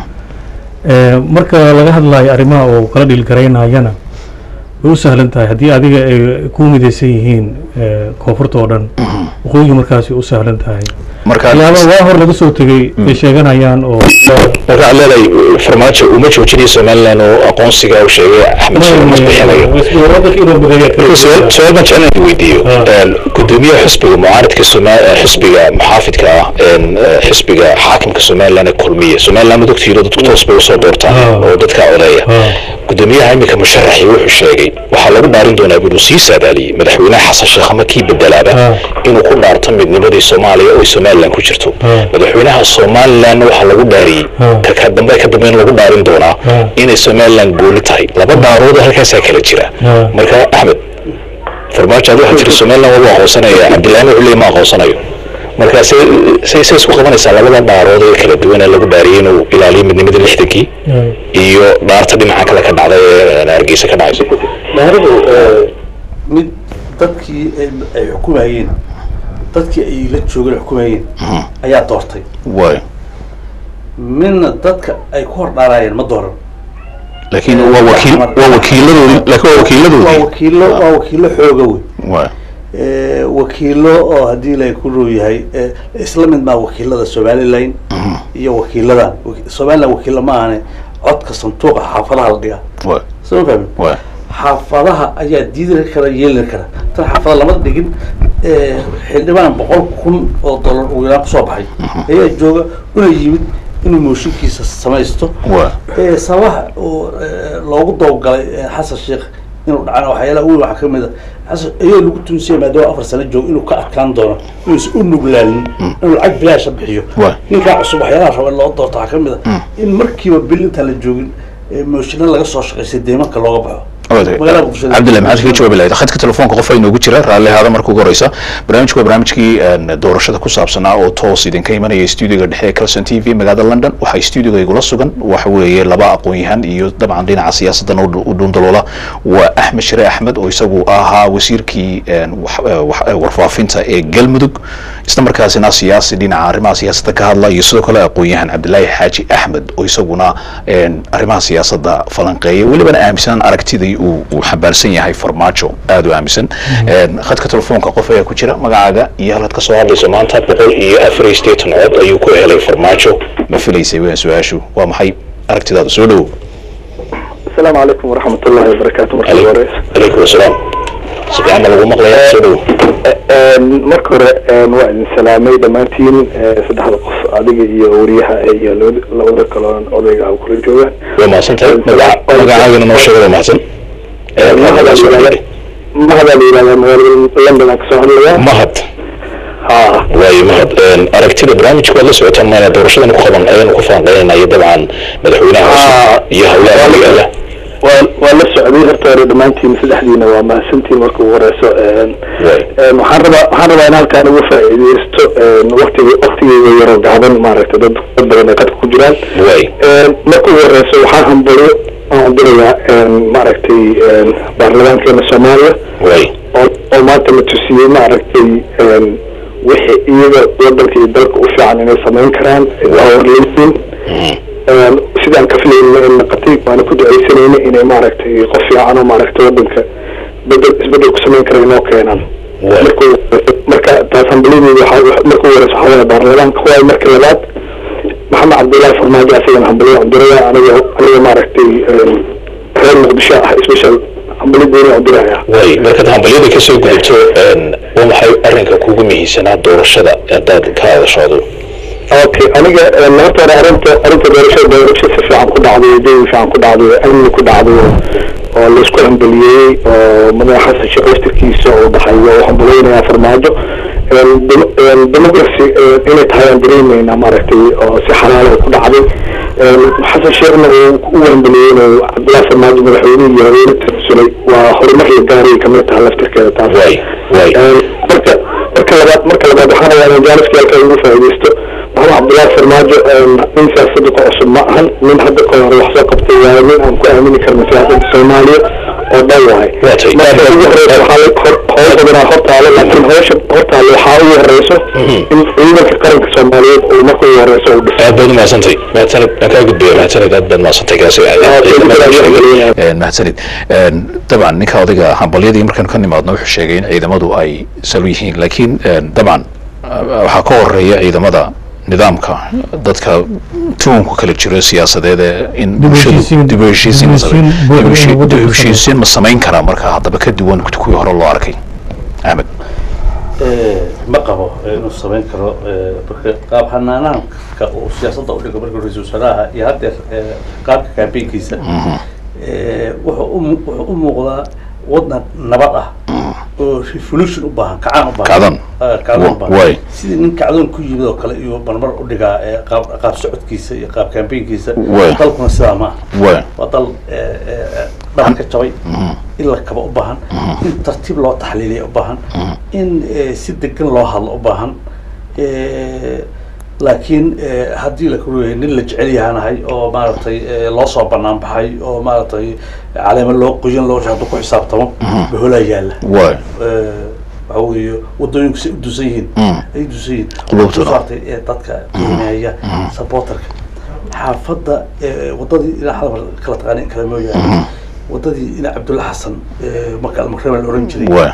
Eh, marka laga hadlayo arrimaha oo kala dhilgaraynayana way u sahlan tahay haddii adiga ay ku midaysan yihiin eh, koonfurta oo dhan waqooyiga markaasi u sahlan tahay marka waxyaaba waa hor laga soo tegey ay sheeganayaan oo marka waxaad leedahay farmaajo uma joojinayo somaliland oo aqoonsiga uu sheegay axmed sheekh mas bixinayo wadanka inuu mideeyo marka su-aal su-aal baan jeclaan inaan weydiiyo Een, gudoomiyaha xisbiga mucaaridka Soma- eh, xisbiga muxaafidka ah een, eh, xisbiga xaakimka somaliland ee kulmiye somaliland ma ogtihiin oo dadku toos bay usoo doortaan Ah. oo dadka odeeya Ah. gudoomiyaha iminka musharaxi wuxuu sheegay waxaa lagu dhaarin doonaa inuu sii saadaaliyey madaxweynaha xasan sheekh ama kii bedelaaba Ah. inuu ku dhaarto midnimadii soomaaliya oo ay somaliland ku jirto Ah. madaxweynaha somaliland waxaa lagu dhaariyey Ah. ka ka dambe ka dambeyn lagu dhaarin doonaa Ah. inay somaliland gooni tahay laba dhaarood halkaasaa kala jira Ah. marka axmed farmaajo adi waxaa jira somaliland waa aqoonsanaya cabdillaahina wuxuu leeyahy ma aqoonsanayo marka say say say isku qabanaysaa labada dhaarood ee kala duwan ee lagu dhaariyey inuu ilaaliyo midnimadii lixdankii iyo dhaarta dhinaca kale ka dhacday ee hargeysa ka dhacaysa dhahridu mid dadkii ay ay xukumayeen dadkii ay la joogeen xukumayeen ayaa doortay waay midna dadka ay ku hor dhaarayeen ma dooran laakiin waa wakiil waa wakiiladoodi laakiin waa waa wakiiladoodii wakiilo waa wakiilo xooga wey waay Eh, wakiilo oo haddii ilaahay ku row yahay eh, isla mid maa wakiilada somalilan iyo wakiiladan Waki- somaliland wakiilo ma ahane codka sanduuqa xaafadaha la dhigaa waay soo ma fahmin waay xaafadaha ayaa diidi kara yeeli kara tan xaafada lama dhigin eh, xildhibaan boqol kun oo dollar uu yaraan kusoo baxay ayaa jooga una yimid inuu mooshinkiisa samaysto waay Eh, sababaha uu eh, loogu dawgalay eh, xasan sheekh inuu dhacana waxyaalaha ugu waxaa kamid a xasan ayuu lagu tuunsiyay maadaama afar sano joogo inuu ka adkaan doono inuusan u nuglaalin inuu lacag bilaasha bixiyo Waay. ninkaa cusub waxyaalaha raba in loo doorto waxaa kamid a in markiiba bil intaan la joogin eh, mooshinna laga soo shaqaystay deemanka looga baxo magaalada muqdisho cabdillahi maxaad kaga jawaabi lahayd khadka telefoonka qof ay noogu jira raalli ahaada marka ugu horeysa barnaamijku waa barnaamijkii een, doorashada ku saabsanaa oo toos idinka imanaya stuudiga dhexe ee calson t v magaalada london waxaa stuudiga igula sugan waxa weeye laba aqoon-yahan iyo dabcan dhinaca siyaasaddan u dhu- u dhuundaloola waa axmed shire axmed oo isagu ahaa wasiirkii een, wax- eh, wax- eh, warfaafinta ee galmudug isla markaasina siyaasi dhinaca arrimaha siyaasadda ka hadla iyo sidoo kale aqoon-yahan cabdilaahi xaaji axmed oo isaguna een, arrimaha siyaasadda falanqeeya welibana aaminsan aragtidii uu uu xambaarsan yahay farmaajo aada u aaminsan Een, khadka telefoonka qof ayaa ku jira magacaaga iyo halkaad ka soo hadlayso maanta boqol iyo afar iyo siddeetan cod ayuu ku helay farmaajo ma filaysay weyn su-aashu waa maxay aragtidaada soo dhowow السلام عليكم ورحمة الله وبركاته مركز ورئيس calaykum asalaam si fiican ma lagu maqlayaa soo dhowow marka hore waa idin salaamay dhammaantiin saddexda qof adiga iyo wariyaha iyo labada- labada kaloon odayga ah kula joogaan waa mahadsan tahay magaca magacaagana noo sheega waa mahadsan Ee, magacaaga soo dhowey. mahada la yidhahdaa magaalada london aan kasoo hadlayaa mahad ha waayo mahad Een, aragtida barnaamijka waad la socotaan maana doorashadan ku qaban ayanu ku falanqeynaya dabcan madaxweynaha Ah. cusub iyo howlaha magaala waa waa la socday horta hore dhammaantiin saddexdiina waa mahadsantiin marka ugu horeyso Waay. Een, waxaan rabaa waxaan rabaa in halkaan uga faa'iideysto waqtiga waqtigeyga yaroo gaaban maaragtay dad dad badan ay qadka ku jiraan waay Een, marka ugu horeyso waxaan hambalo aan dirayaa een, maaragtay een, baarlamaankeena soomaaliya waay oo oo maanta la tusiyey maaragtay een, wixii iyaga wadanka iyo dalka u fiican inay samayn karaan waa warleysiin Een, sidaan ka filayna in naqatay waana ku ducaysanayna inay maaragtay qof fiican oo maaragtay wadanka bedel isbedel ku samayn kara inoo keenaan Waay. marka ugu horeyso- marka taas hambalideeda waxaa marka ugu horeyso waxaa waaye baarlamaanka waaye marka labaad maxamed cabdullaahi farmaajo asagana hambaliyo cundiraya aniga aniga maaragtay een, reer muqdisho ah special hambalideena cundiraya waay markaad hambalyada ka soo gudubto een, waa maxay arrinka kugu muhiimsanaa doorashada haddaad ka hadashoodo okay aniga een, horta hore arrinta arrinta doorashada doorasho si fiican ku dhacday jawi fiican ku dhacday amni ku dhacday oo- oo laisku hambaliyey oo madaxa xasan sheekh laftirkiisa uu dhaxay oo hambaleynayaa farmaajo Een, dem- een, democracy een, inay tahay aan dareemeynaa maaragtay oo si xalaal ah ku dhacday Een, xasan sheekhna uu u hambaliyey inuu cabdullaahi farmaajo madaxweynihii iyo haweeney tirsulay waa horumar la gaaray kamid tahay laftirkeeda taas waay waay Een, marka marka labaad marka labaad waxaan rabaa inaan jaaniska halka ugu faa'iidaysto maxamed cabdullaahi farmaajo een, nin siyaasadda ku cusub ma ahan nin hadda ka hore wax soo qabtay waaye nin aan ku aamini karno siyaasadda soomaaliya oo dhan waaye Waa tahay. marka ugu horeysa waxaa la- hor- howl badanaa hortaalo laakiin howsha hortaalo waxaa ugu horeyso in ciidanka qaranka soomaaliyeed uu marka ugu horeyso uu dhiso aad baad umahadsantay mahadsanid aan kaa gudbaya mahadsanid aad baad mahadsantahay kaasi Een, mahadsanid Een, dabcan ninka odayga hambalyadii markaanu ka nimaadno wuxuu sheegay in ciidamadu ay salo yihiin laakiin een, dabcan uh, waxaa ka horeeya ciidamada nidaamka dadka tuunku kala jiro siyaasadeed ee in Dib u bulshadu heshiisiin- dib u heshiisiin ma dib u heshiisiin samayn- buuxda dib u heshi- in lagu dib u daro. heshiisiin ma samayn karaa marka haddaba ka duwan kuwii hore loo arkay axmed Eh, ma qabo eh, inuu samayn karo eh, marka qaab xanaanaanka uu siyaasadda u dhigo marka ra-iisul wasaaraha iyo haddeer eh, qaabka kaambeynkiisa eh, wuxuu u mu- wuxuu u muuqdaa wadan nabad ah oo revolution u baahan kacaan u baahan Kacdoon. Ah, kacdoon u Wa- baahan waay. sidii nin kacdoon ku yimid oo kale iyo marmar u dhigaa eh, qaab qaab socodkiisa iyo qaab kaambeynkiisa Waay. dalkuna sidaa ma aha waay waa dal eh, eh, dhabar ka jabay in la kaba u baahan in tartiib loo taxliiliya u baahan in eh, si degan loo hadlo u baahan Eh, laakiin eh, haddii la kuleeyahay nin la jecel yahanahay oo maaragtay eh, loo soo banaan baxay oo maaragtay caleemo loo qoyan loo hadduu ku xisaabtamo baholaa yaalla waay Eh, waxa weeye wadooyinku say u dusan yihiin Mm. ay dusan yihiin Qulubtuna. Waxay saartay ee dadka qiimeeya supporterka xaafadda ee wadadii ilaa hadal kala taqaanay in kale mooyaane wadadii ina cabdulla xasan ee marka almakrema la oran jiray waay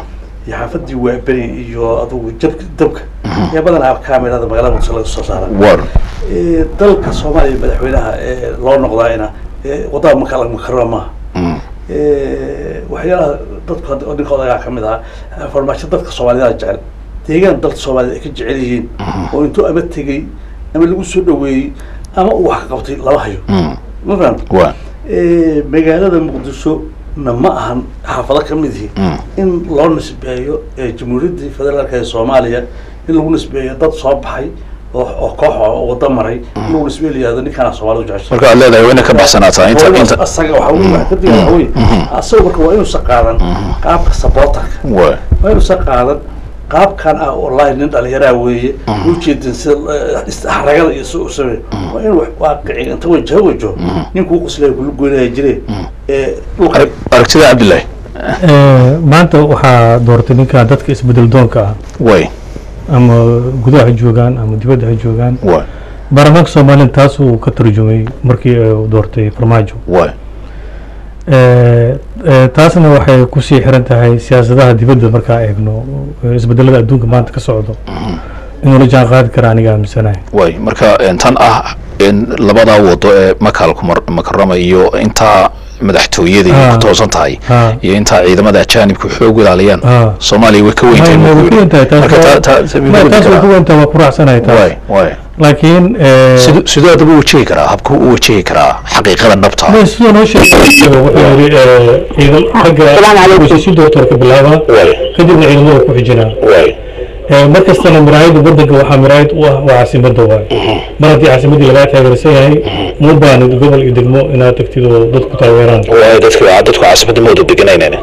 iyo xaafadii waaberi iyo adugu jabka dabka yaa badanaa kaamirada magaalada muqdisho laga soo saara war Eh, dalka soomaaliya madaxweynaha ee loo noqdaayna eh, wadada maka makarama maaha Mm. Eh, waxyaalaha dadku hadda oo ninka odagaa kamid ahaa farmaajo dadka soomaalida jecel deegaan dalka soomaalida ay ka jecel yihiin oo intuu ama tegey ama lagu soo dhaweeyey ama uu wax ka qabtay lama hayo Mm. ma fahamta waa Eh, magaalada muqdisho na ma ahan xaafado ka mid yihi Mm. in loo nisbeeyo eh, jamhuuriyaddii federaalka ee soomaaliya in lagu nisbeeyo dad soo baxay oo oo koox oo wada maray in lagu nisbeeyo la yihahdo ninkaana soomaalida jecesha marka aad leedahay waa inay ka baxsanaataa inta inta asaga waxa wey waxa ka diga waxa wey asaga marka waa inuusan qaadan qaabka sabotarka waa waa inuusan qaadan qaabkan ah wallahi nin dhalinyaraa weeye ujeedin sida eh, is- xaragada iyo si u sameeyo waa in wax waaqici inta wajaho wajaho ninkuu qoslaya kula goynaya jire ee dhulka Arag- aragtida cabdillahi Eh, maanta waxaa doortay ninka dadka isbedel doonka ah way ama gudaha ha joogaan ama dibadda ha joogaan way baarlamaanka soomaaliya taasuu ka tarjumay markii uu doortay farmaajo way Eh, eh, taasna waxay kusii xiran tahay siyaasadaha dibadda markaa eegno eh, isbedelada adduunka maanta ka socdo inuu la jaan qaadi kara aniga aaminsanahay way marka een, tan ah in labadaa wado ee makaalku mar- makarama iyo intaa madaxtooyada iyo Ah. ku toosan tahay Ah. iyo intaa ciidamada ajaanibku xoog ilaaliyaan Ah. soomaaliya way ka weyntahay Ma- ma- buu way ku ku yidhi. weyntahay, taas marka waa- taa- taa- Ma, taas way ku weyntahay waa ku raacsanahay taas way way laakiin eh, siduu siduu haddaba u wajihi karaa habku u wajihi karaa xaqiiqada dhabta ah ma sidoo noo sheegay wuxuu yidhi eh, ciidan xagga wasiisi doctorka bilaaba way kadibna ciidamada ku xijinaa way Eh, mar kastana miraayada wadanka waxaa miraayad u ah waa caasimada waay mar haddii caasimadii lagaa taageersan yahay ma baanid gobol iyo degmo inaad tagtid oo dad ku taageeraan way dadku dadku caasimada mooda deganaynayna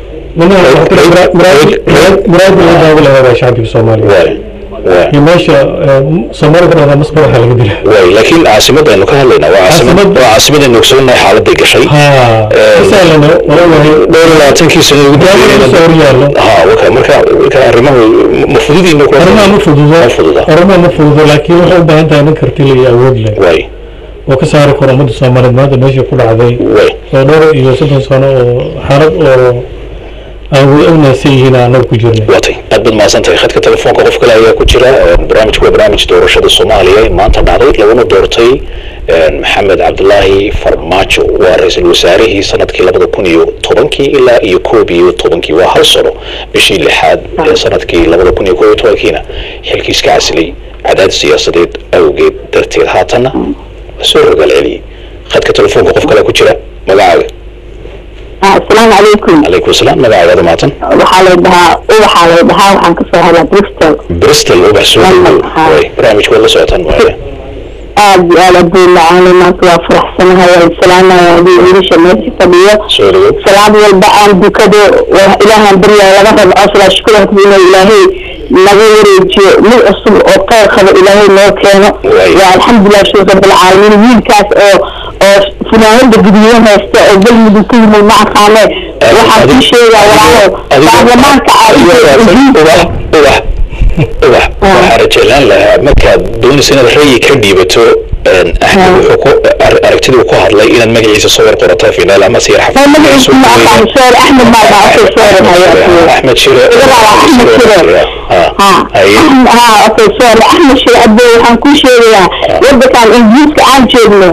miraayada laga daawo lahaa waa shacbiga soomaaliya way way iyo meesha eh, soomaalida ka dhahdaa masba waxaa laga dila way laakiin caasimada aynu ka hadlaynaa waa caasimad Caasimad- waa caasimadaynu ogsoonnahay xaaladay gashay ha misalana waa wahay dhowr iyo labaatankii sano ugu daawada soo horyaallo ha waka marka marka arrimahu ma fududiina ku arrimaha ma fududo ma fududa arrimaha ma fududo laakiin waxay u baahan tahay nin kartile iyo awood leh way oo ka saari karo ummadda soomaaliyeed maanta meesha ku dhacday way oo dhowr iyo soddon sano oo xaalad oo aan wada ognaysan yihiin aan anagu ku jirnay watay aad baad mahadsantahay khadka telefoonka qof kale ayaa ku jira barnaamijku waa barnaamij doorashada soomaaliya ee maanta dhacday laguna doortay maxamed cabdulaahi farmaajo waa ra-iisul wasaarihii sanadkii labada kun iyo tobankii ilaa iyo koob iyo tobankii waa hal sano bishii lixaad ee sanadkii labada kun iyo koob iyo tobankiina xilkiis ka casilay cadaadis siyaasadeed awgeed darteed haatanna soo rogaal celiyey khadka telefoonka qof kale ku jira magacaaga asalaamu calaykum calaykum asalaam magacaaga maatan waxaa lay dhahaa ubaxaa lay dhahaa waxaan kasoo hadlaa bristol bristol ubax soo London, dhawow haa. way barnaamijku waa la socotaan waaye aad iyo aad aduu lacaanay maanta waa faraxsanahay waan salaamaya aduu wiilasha meesha fadhiyo soo dhawow salaad walba aan dukado waa ilaahaan baryaa laga rabo asla shukuranku inuu ilaahay naga wareejiyo mid cusub oo qayr qabo ilaahay noo keeno Waay. waa alxamdulilah shukr rabbilcaalamiin wiilkaas oo oo funaanada guduudan haysta oo galmudug ka yimid ma aqaane waxaan kuu sheegaa walaalo baarlamaanka ubax ubax ubax waxaa rajeclaan lahaa markaad doonaysa inaad rayi ka dhiibato axmed wuxuu ku ar- aragtiduu ku hadlay inaad magaciisa soo war qorataa finaal ama siyar waa magaciisa ma aqaan soor axmed baa dhaafay soor axmed shire Axmed Shire. Ha, haye. ha okay sorry axmed shir abdo waxaan kuu sheegayaa wadankan ingiriiska aan joogno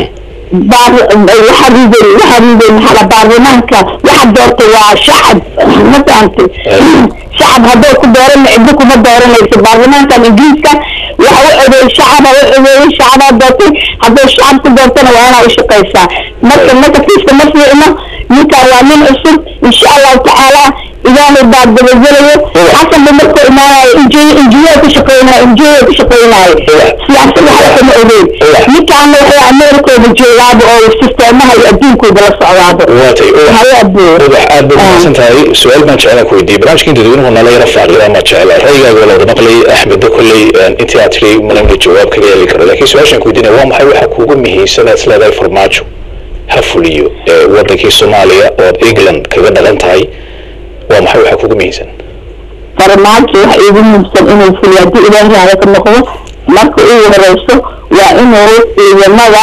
baar waxaa riday waxaa riday maxaa baarlamaanka waxa doortay waa shacab ma fahamtay shacab haddoo ku doorana ciddo kuma dooranayso baarlamaankan ingiriiska waxa u codeeyey shacaba u codeeyey shacabaa doortay haddoo shacab ku doortana waa inaa u shaqaysaa marka negatifka ma fiicno ninkan waa nin cusub insha allahu tacaala ilaahay baa dabagelayo xasan ba markuu imaanayo injineer ku shaqeynayo injineer ku shaqeynayo siyaasad waxba kama ogeyn ninkaana waxay ameerikooda joogaaba oo sisteemaha iyo adduunkooda la socdaaba waatay ubax haye abuu ubax aad baad mahadsan tahay su-aal baan jeclaan ku weydiiyey barnaamijka inta dadweynuhu nala yara faaqida ma jecla ra'yigaaga waa la wada maqlay axmedda kolley intii aad tiri malamna jawaab kaga heli karo laakiin su-aashaan ku weydiinaya waa maxay waxa kuugu muhiimsan aad isleedahay farmaajo ha fuliyo ee wadankii soomaaliya oo aad england kaga dhaqan tahay waa maxay waxa kuugu muhiimsan farmaajo waxa iigu muubsan inuu fuliyo haddii ilaahay raaya ka noqdo marka ugu horeyso waa inuu ciidamada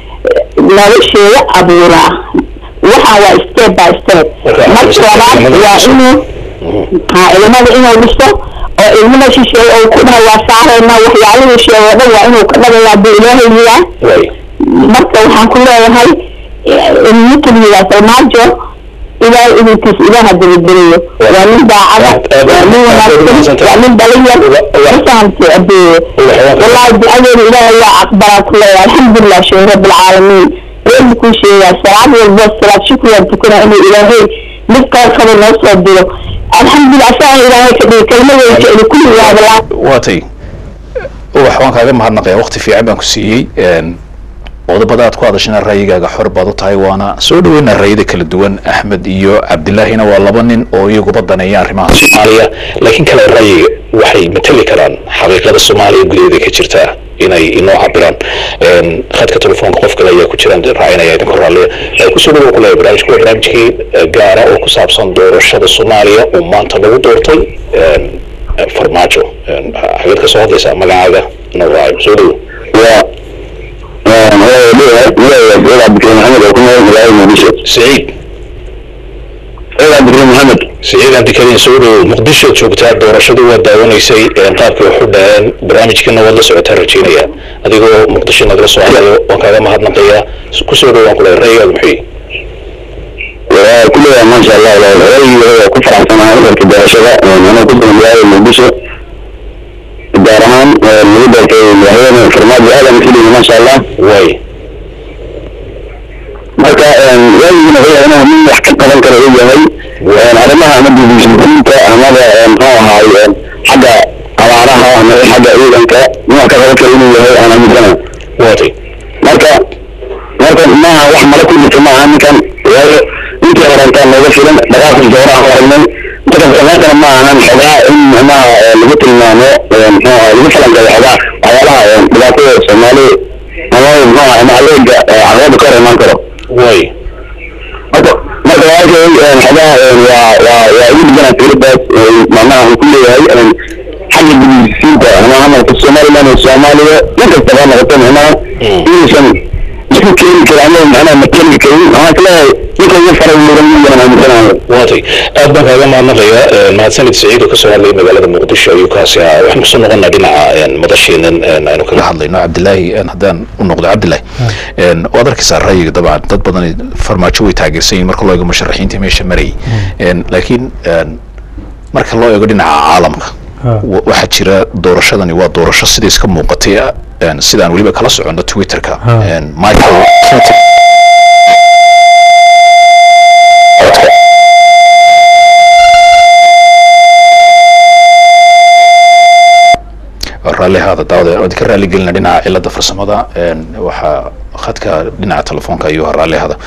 nolosheeda abuuraa waxaan waa step by step Marka, marka labaad waa inuu ha ciidamada inuu dhiso oo ilmada shisheeye oo ku dhaha waa saarayna waxyaalihii sheegay oo dhan waa inuu ka dhagayaa buu ilaahay yiraa way marka waxaan ku leeyahay ninkan yiraa farmaajo ilaahay idinkiis ilaaha dabadgeliyo waa nin daacada waa nin wanaagsan waa nin dhalinyar masahamte adeeye wallahi ducadeeda ilaahay waa aqbalaa ku leeyahay alxamdulilah sheekh rabbilcaalamiin reerbu kuu sheegaa salaad walbo salaad shukriyan tukana inuu ilaahay mid kale kaba noo soo diro alxamdulilah asagaan ilaahay ka dhigi kelmadooda jecli kulli waadalaa waatay ubax waan kaaga mahadnaqaya waqti fiican baan ku siiyey qodobada aad ku hadashana ra'yigaaga xor baad u tahay waana soo dhaweynaa ra'yada kala duwan axmed iyo cabdilaahina waa laba nin oo iyaguba daneeya arrimaha soomaaliya laakiin kale ra'yiga waxay matali karaan xaqiiqada soomaaliya gudaheeda ka jirta inay inoo cabiraan khadka telefoonka qof kale ayaa ku jiraan raacinaya idinka raalliya kusoo dhawow ku leeyahay barnaamijku waa barnaamijkii gaara oo ku saabsan doorashada soomaaliya oo maanta lagu doortay farmaajo xageed ka soo hadlaysaa magacaaga noo raayo soo dhawow سعيد سعيد عبد الكريم محمد سعيد عبد الكريم سعود مقدشة joogtaa doorashadu waa daawanaysay qaabkii waxu dhaheen barnaamijkiina waad la socotaa rajeynaya adigoo muqdisho nagala soo hadlayo waan kaaga mahadnaqayaa kusoo dhawaan kule ra'yigaadu muxuu كلها ما شاء الله رأيي كفر عن سنة في الدراسة أنا كنت من بلاد المقدسة الدارمان المدة في الهيئة فرماد هذا مثلي ما شاء الله way marka waayigina wuxuu inuu nin wax ka qaban karo uu yahay arrimaha ama dibishiinta amaba muxuu ahaay xagga abaaraha ama xagga ciidanka nin wax ka qaban karo inuu yahay aan aaminsana waatay marka marka maaha wax mala ku jirta maaha ninkan waayo intii horantaa nooga filan dhaqaaqii dooraha aragnay marka samaantana ma ahan xogaa in macnaha lagu tilmaamo muxuu ahaay lagu falanqeeyo xogaa waxyaalaha dhibaatada soomaaliya ama muxuu ahaay ama adeega caqabada ka hor imaan karo way marka marka walaalkay xogaa waa waa waa igu dhiganaa fikradaas macnaha uu ku leeyahay xagga gudisiinta ama amarka somaliland iyo soomaaliya nin kastaba noqoto macnaha inuusan isku keeni karin ama macnaha ma keeni karin waxaan ka leeyahay ninka ugu faray mudan miyaan aaminsanayo waatay aad baan kaaga mahadnaqaya mahadsanid saciid oo kasoo hadlayay magaalada muqdisho ayuu kaasi ahaa waxaan kusoo noqonaa dhinaca madasheenan aynu kaga hadlayno cabdilaahi haddaan u noqdo cabdilaahi waad arkaysaa ra'yiga dabcan dad badan farmaajo way taageersan yihin marka loo eego musharaxiinta meesha marayay laakiin marka loo eego dhinaca caalamka wa- waxaa jira doorashadani waa doorasho sida iska muuqatay sidaan weliba kala socono twitterka michael Clinton raalli haada daawada waan ka raalli gelina dhinaca cilada farsamada waxaa khadka dhinaca telefoonka ayuu ahaa raalli hada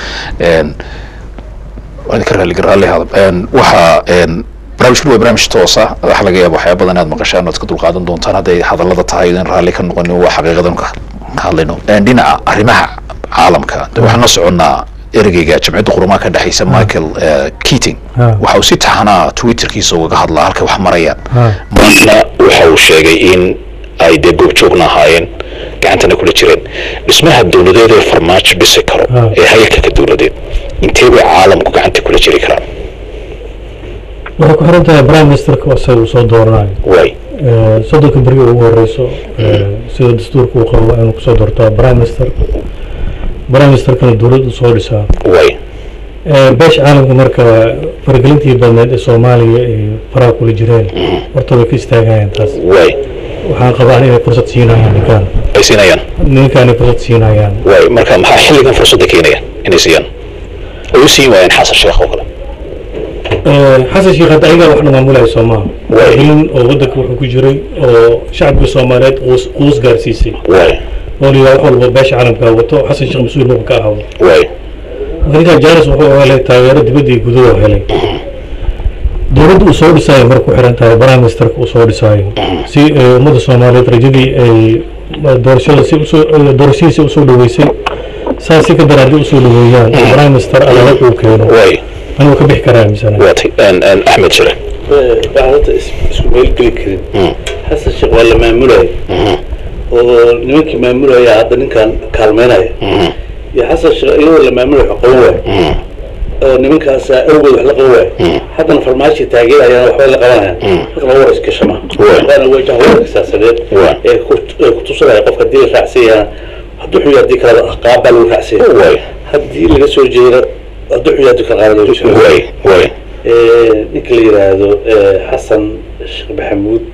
waan ka raalli raalli hada waxaa barnaamijkan waa barnaamij toosa waxa laga yaaba waxyaaba badan inaad maqashaan ood ka dulqaadan doontaan hadday hadallada tahay in raalli ka noqonin waa xaqiiqadan ka hadlayno dhinaca arrimaha caalamka de waxaan la soconnaa ereyga jamciyadda qurumaha ka dhexeysa michael keating waxa uu si taxanaa twitterkiisa ugaga hadlaa halka wax marayaan maantana waxa uu sheegay in ay dee goobjoogna ahaayeen gacantana kula jireen dhismaha dowladeed ee farmaajo dhisi karo ee hayalka dowladeed intee bay caalamku gacanta kula jiri karaan waxay ku xiran tahay prime ministerka oo isaga uu soo dooranayo way soddonka beri ugu horeyso sida dastuurka uu qabo inuu kusoo doortaa prime minister prime ministerkana dowlad uu soo dhisaa way beesha caalamka marka faragelintii badneed ee soomaaliya ay faraha kula jireen horta way ka istaagayaan taas way waxaan qabaa inay fursad siinayaan ninkaan ay siinayaan ninkaan ay fursad siinayaan way marka maxaa xilligan fursadda keenayaan inay siiyaan ay u siin waayeen xasan sheekh oo kale xasan sheekh hadda ayagaa wax dhamaamulaya soomaha nin oo waddanka wuxuu ku jiray oo shacabka soomaaliyeed quus quus gaarsiisay way oo la yidhaha wax walba beesha caalamka wato xasan sheekh mas-uul muxuu ka ahaado way ninkan jaaris wuxuu helay taageero dibadda iyo gudaha helay dowladda uu soo dhisaayo marka ku xiran tahay prime ministerka uu soo dhisaayo si ay ummadda soomaaliyeed rajadii ay doorashada si usoo doorashadiisa usoo dhaweysay saas si ka daran haddii usoo dhaweeyaan oo prime minister adag uu keeno way anuu ka bixi karaa misana waatay axmed shire bacdata isku meel geli karin xasan sheekh waa la maamulaya oo nimankii maamulaya hadda ninkan kaalmeynaya iyo xasan sheekh iyadoo la maamulaya wax qaban waay oo nimankaasa awgood wax la qaban waay haddana farmaajo taageerayaan waxbay la qabanayaan marka laga war iskashama Waay. waana wajah wararka siyaasadeed Waay. ee ku- ee kutusinaya qofka haddii la raacsan yahaa hadduu xuyo haddii kaleba qaab baa lagu raacsan yahay waay haddii laga soo jeedo hadduu xuyo haddii kala qaada lagu soo waay waay ninka la yidhaahdo eh, xasan sheekh maxamuud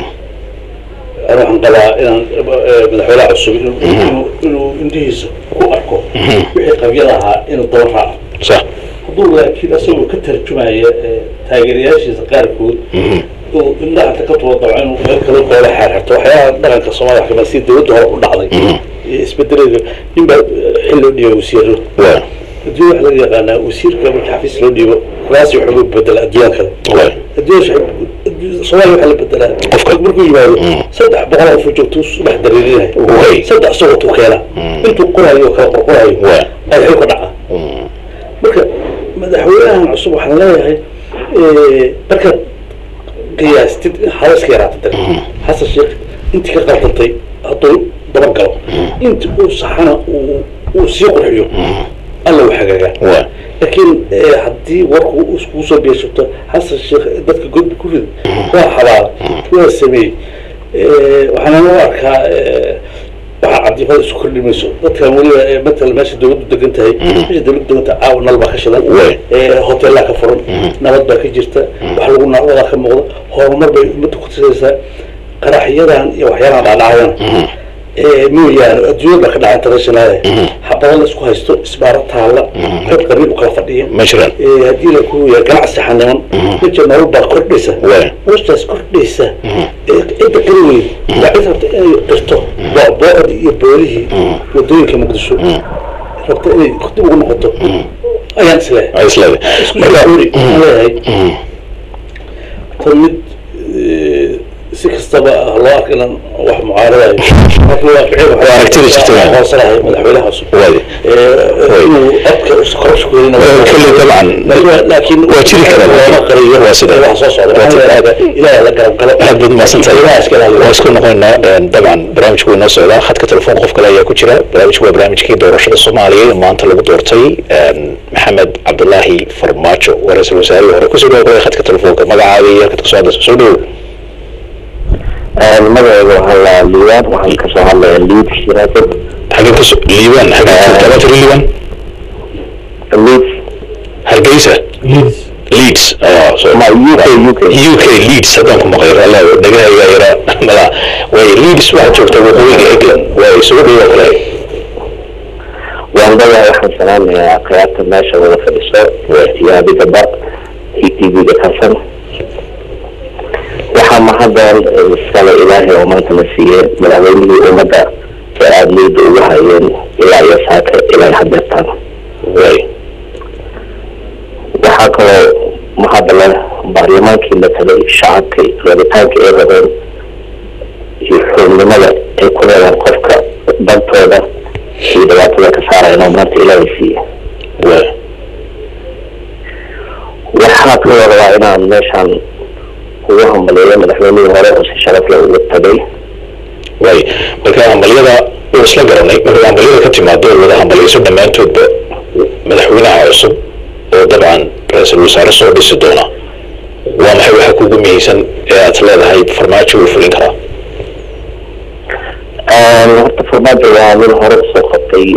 ana waxaan qabaa inaan eh, madaxweynaha cusub inuu- inuu- inuu indhihiisa ku arko wixii qabyada ahaa inuu daba raaco sax hadduu laakiin asagoo ka tarjumaya eh, taageerayaashiisa qaarkood oo indhaha inta ka tuba dabco inuu meel kale goola xeerxerto waxyaalaha dhaqanka soomaaliya wax kamid si dowladda hore u dhacday iyo isbedelada ninbaa eh, xil loo dhiibay wasiiro waay adduunya waxa laga yaqaanaa wasiirka marka xafiis loo dhiibo kuraasi waxooga bedela adduunyaan kale waay adduunya soomaaliya waxaa la bedelaa qofka markuu yimaado saddex boqol oo joogto subax dareerinaya Way. saddex isagoo tuu keena intuu qorayo oo kala qorqorayo Way. ay xil ka dhacaa marka madaxweynahan cusub waxaan leeyahay eh, markaad qiyaastid halaska yaraata dar xasan sheekh intii ka qaldantay hadduu dabagalo inti uu saxana uu uu sii qurxiyo alla u hagaagaa waay laakiin eh, haddii warku iskugu soo beeshato xasan sheekh dadka godbi ku rid waa xabaal waa sameeyey Eh, waxaana u arkaa eh, waxaa cadifada isu kordhi mayso dadkan weliba eh, matal meesha dawladdu degan tahay meesha dawladdu degan tahay caawa nal baa ka shidan Way. Eh, hoteelaa ka furan nabad baa ka jirta wax lagu nacwadaa ka muuqda horumar bay ummadda ku tusaysaa qaraxyadan iyo waxyaalahan dhaadhacayana Eh, mooyaane adduunyada baa ka dhaca international xabada la isku haysto isbaaro taalla dad qabiil u kala fadhiya ma jiraan Eh, haddii la ku yahay ganacsi xaniman meja nolol baa kordhaysa Waay. noloshaas kordhaysa Eh, cidda qiri weyn waa cid rabta inay qirto boo'dii iyo boolihii wadooyinka muqdisho rabta inay dib ugu noqoto ayaan isleeyahay ay isleedahay isku marka shauri aan leeyahay tan mid eh, si kastaba ah loo arka inaan wax mucaaradayo laakiin waaqici Waa aragtida jirta, waa. hoosanahay madaxweynaha cusub waay Eh, inuu codka korosku helina kulli dabcan laakiin waa jiri karaa looma qariyo waa sida wax soo socda Waa sida. ilaahay la garab galo aad baad mahadsantahay Ilaahay iska ilaaliyo. waa isku noqonaynaa een, dabcan barnaamijku wuu inoo socdaa khadka telefoon qof kale ayaa ku jira barnaamijku waa barnaamijkii doorashada soomaaliya ee maanta lagu doortay een, maxamed cabdulaahi farmaajo waa ra-iisul wasaarihii hore kusoo dhawo kale khadka telefoonka magacaada iyo halkaad kasoo hadlayso soo dhawo magacayga waxaa la liibaan waxaan kasoo hadlaya liid shiraakad xagee kaso liibaan xagee joogtaa tiri liibaan liid hargeysa leeds leeds ah, so- ma uk uk UK Leeds haddaan ku maqlay alla dhagahayga yara mala way Leeds waxaa joogta waqooyiga England way isugu dhawo kale waan dagaay waxaan salaamayaa khiyaarta meesha wada fadhiso iyo adigaba iyo tv-ga karsan waxaa mahaddan iskale ilaahay oo maanta la siiyey madaxweynihii ummadda ee aada liida ugu hayeen ilaa iyo saaka ilaa hadeertaan way waxaa kaloo mahadda leh baarlamaankii la tagay shacabkii rabitaanka ay rabeen iyo xubnimada ay ku leedaan qofka dantooda iyo dhibaatada ka saarayaan oo maanta ilaahay siiye way waxaa kaloo rabaa inaan meeshaan ugu hambaliyo madaxweynihii hore oo si sharaf leh ugu tagay way marka hambalyada oo isla garanay marka hambalyada ka timaado oo wada hambalyayso dhammaantoodba madaxweynaha cusub oo dabcan ra-iisul wasaare soo dhisi doona waa maxay waxa kugu muhiimsan ee aad leedahay farmaajo uu fulin karaa horta farmaajo waa nin hore usoo qabtay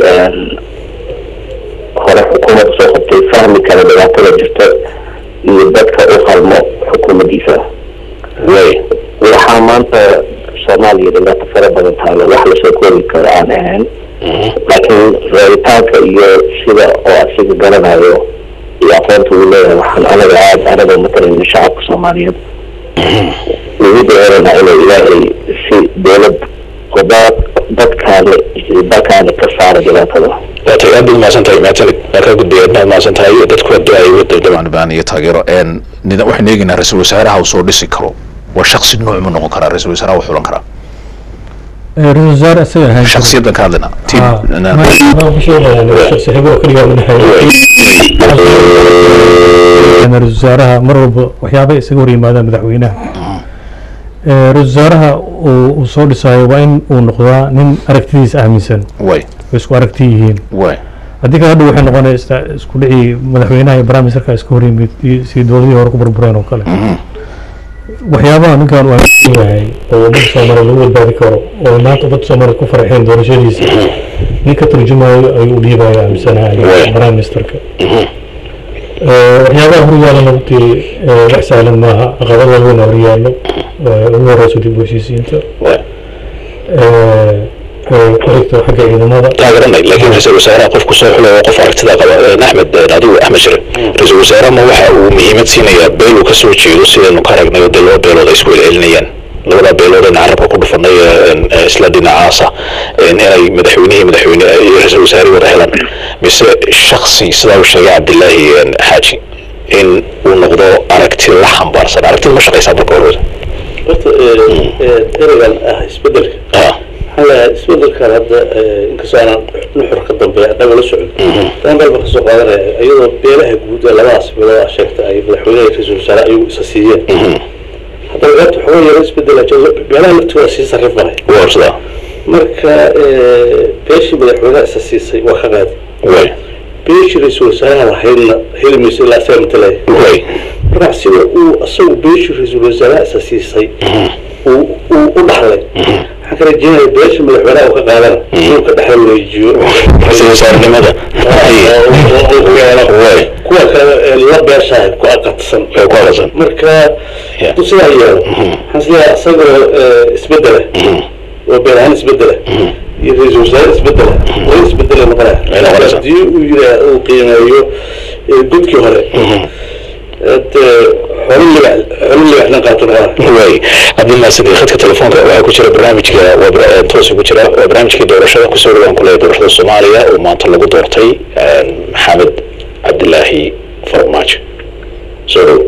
hore xukuumadda soo qabtay fahmi kara dhibaatada jirta iyo dadka u qalmo xukuumaddiisa way waxaa maanta soomaaliya dhibaato fara badan taalo wax lasoo koobi karo aan ahayn laakiin raaditaanka iyo sida oo asiga garanayo iyo aqoonta uu leeyahay waxaan anaga aada anaga matalayna shacabka soomaaliyeed ugu dheerana inuu ilaahay si dowlad oo da- dadkaani dalkaani ka saara dhibaatada waa tahay aad baad mahadsan tahay mahadsanid waa kaa gudbaya aad baad mahadsan tahay dadku hadda ay wada dabcan baan iyo taageero een nida waxaan eegaynaa ra-iisul wasaaraha uu soo dhisi karo waa shaksi nooc mu noqon karaa ra-iisul wasaaraha uu xulan karaa ra-iisul wasaare isaga ahaan jiray. shaksiyadan ka hadlaynaa Ah, tiim ma- ma ku sheegayaan shakhsi xibro keliya u dhexeeya ra-iisul wasaaraha mar walba waxyaabay isaga hor yimaadaan madaxweynaha Eh, ra-iisul wasaaraha uu uu soo dhisayo waa in uu noqdaa nin aragtidiisa aaminsan way oo isku aragti yihiin way haddii kale hadhow waxay noqonaysaa isku dhicii madaxweynaha iyo prime ministerka iska hor yimid iyo sidii dowladihii hore ku burbureen oo kale waxyaabaha ninkan uu aaminsan yahay oo ummadda soomaaliya lagu badbaadi karo oo maanta ummadda soomaaliya ku farxeen doorashadiisa nin ka turjumayo ayuu u dhiibaya aaminsanahay Waay. prime ministerka Eh, waxyaabaha horyaalana runtii eh, wax sahlan maaha caqabad waaweyn horyaalo eh, ugu horeyso dib u heshiisiinta Waay. Eh, eh, ku xigto xagga ciidamada taageranay laakiin ra-iisul wasaaraha qofku soo xulo oo qof aragtida qaba een, axmed een, adigu axmed shire ra-iisul wasaaraha ma waxa uu muhiimad siinayaa beel uu ka soo jeedo sidaynu ka aragnay oo dee laba beelood ay isku celcelinayaan labada beelood een carabka ku dhufanay ee, een, ee, isla dhinacaasa een, inay madaxweynihii madaxweyne iyo ra-iisul wasaarihii wada helaan mise shaksi sidaa uu sheegay cabdilaahi een, xaaji in uu noqdo aragti la xambaarsan aragtida ma shaqaysaa marka hore horta ereygan ah isbedelka ah waxaa lahaa isbedelkan hadda inkastoo aanan nuxur ka dambeeya annaga la socon tan dalba kasoo qaadanaya iyadoo beelaha guud ee labadaas beelood ah sheegta ay madaxweynaha iyo ra-iisul wasaare ayagu isa siiyeen haddana qaybta xogo yaro isbedela jiro beelaha laftooda sii sarrifanay waa sidaa marka beeshii madaxweynaha isa siisay waa ka qaadi way beeshii ra-iisul wasaaraha lahaydna heli mayso ilaa asaga matalaya way marka sida uu asagu beeshii ra-iisul wasaaraha isa siisay uu uu u dhaxlay waxaan ka rajeynaya beeshii madaxweynaha uu ka qaadana inuu ka dhexla wareejiyo ra-iisul wasaarenimada way kuwa kale ee la beeshahay ku aqadsan way ku aqasan marka Yeah. hadduu sidaa yeelo waxaan isleeyahay isagoo eh, isbedela oo been ahaan isbedela iyo ra-iisul wasaare isbedela way isbedela noqonaya Ay noqonaysaa. haddii uu yiraa uu qiimeeyo eh, godkii hore dee xolo libax xolo libaxna qaato noqonaya way cabdilnaasidi khadka telefoonka waxaa ku jira barnaamijka waa bar- eh, toosa ku jira waa barnaamijkii doorashada kusoo dhawaan ku leeyahay doorashada soomaaliya oo maanta lagu doortay eh, maxamed cabdilaahi farmaajo soo dhow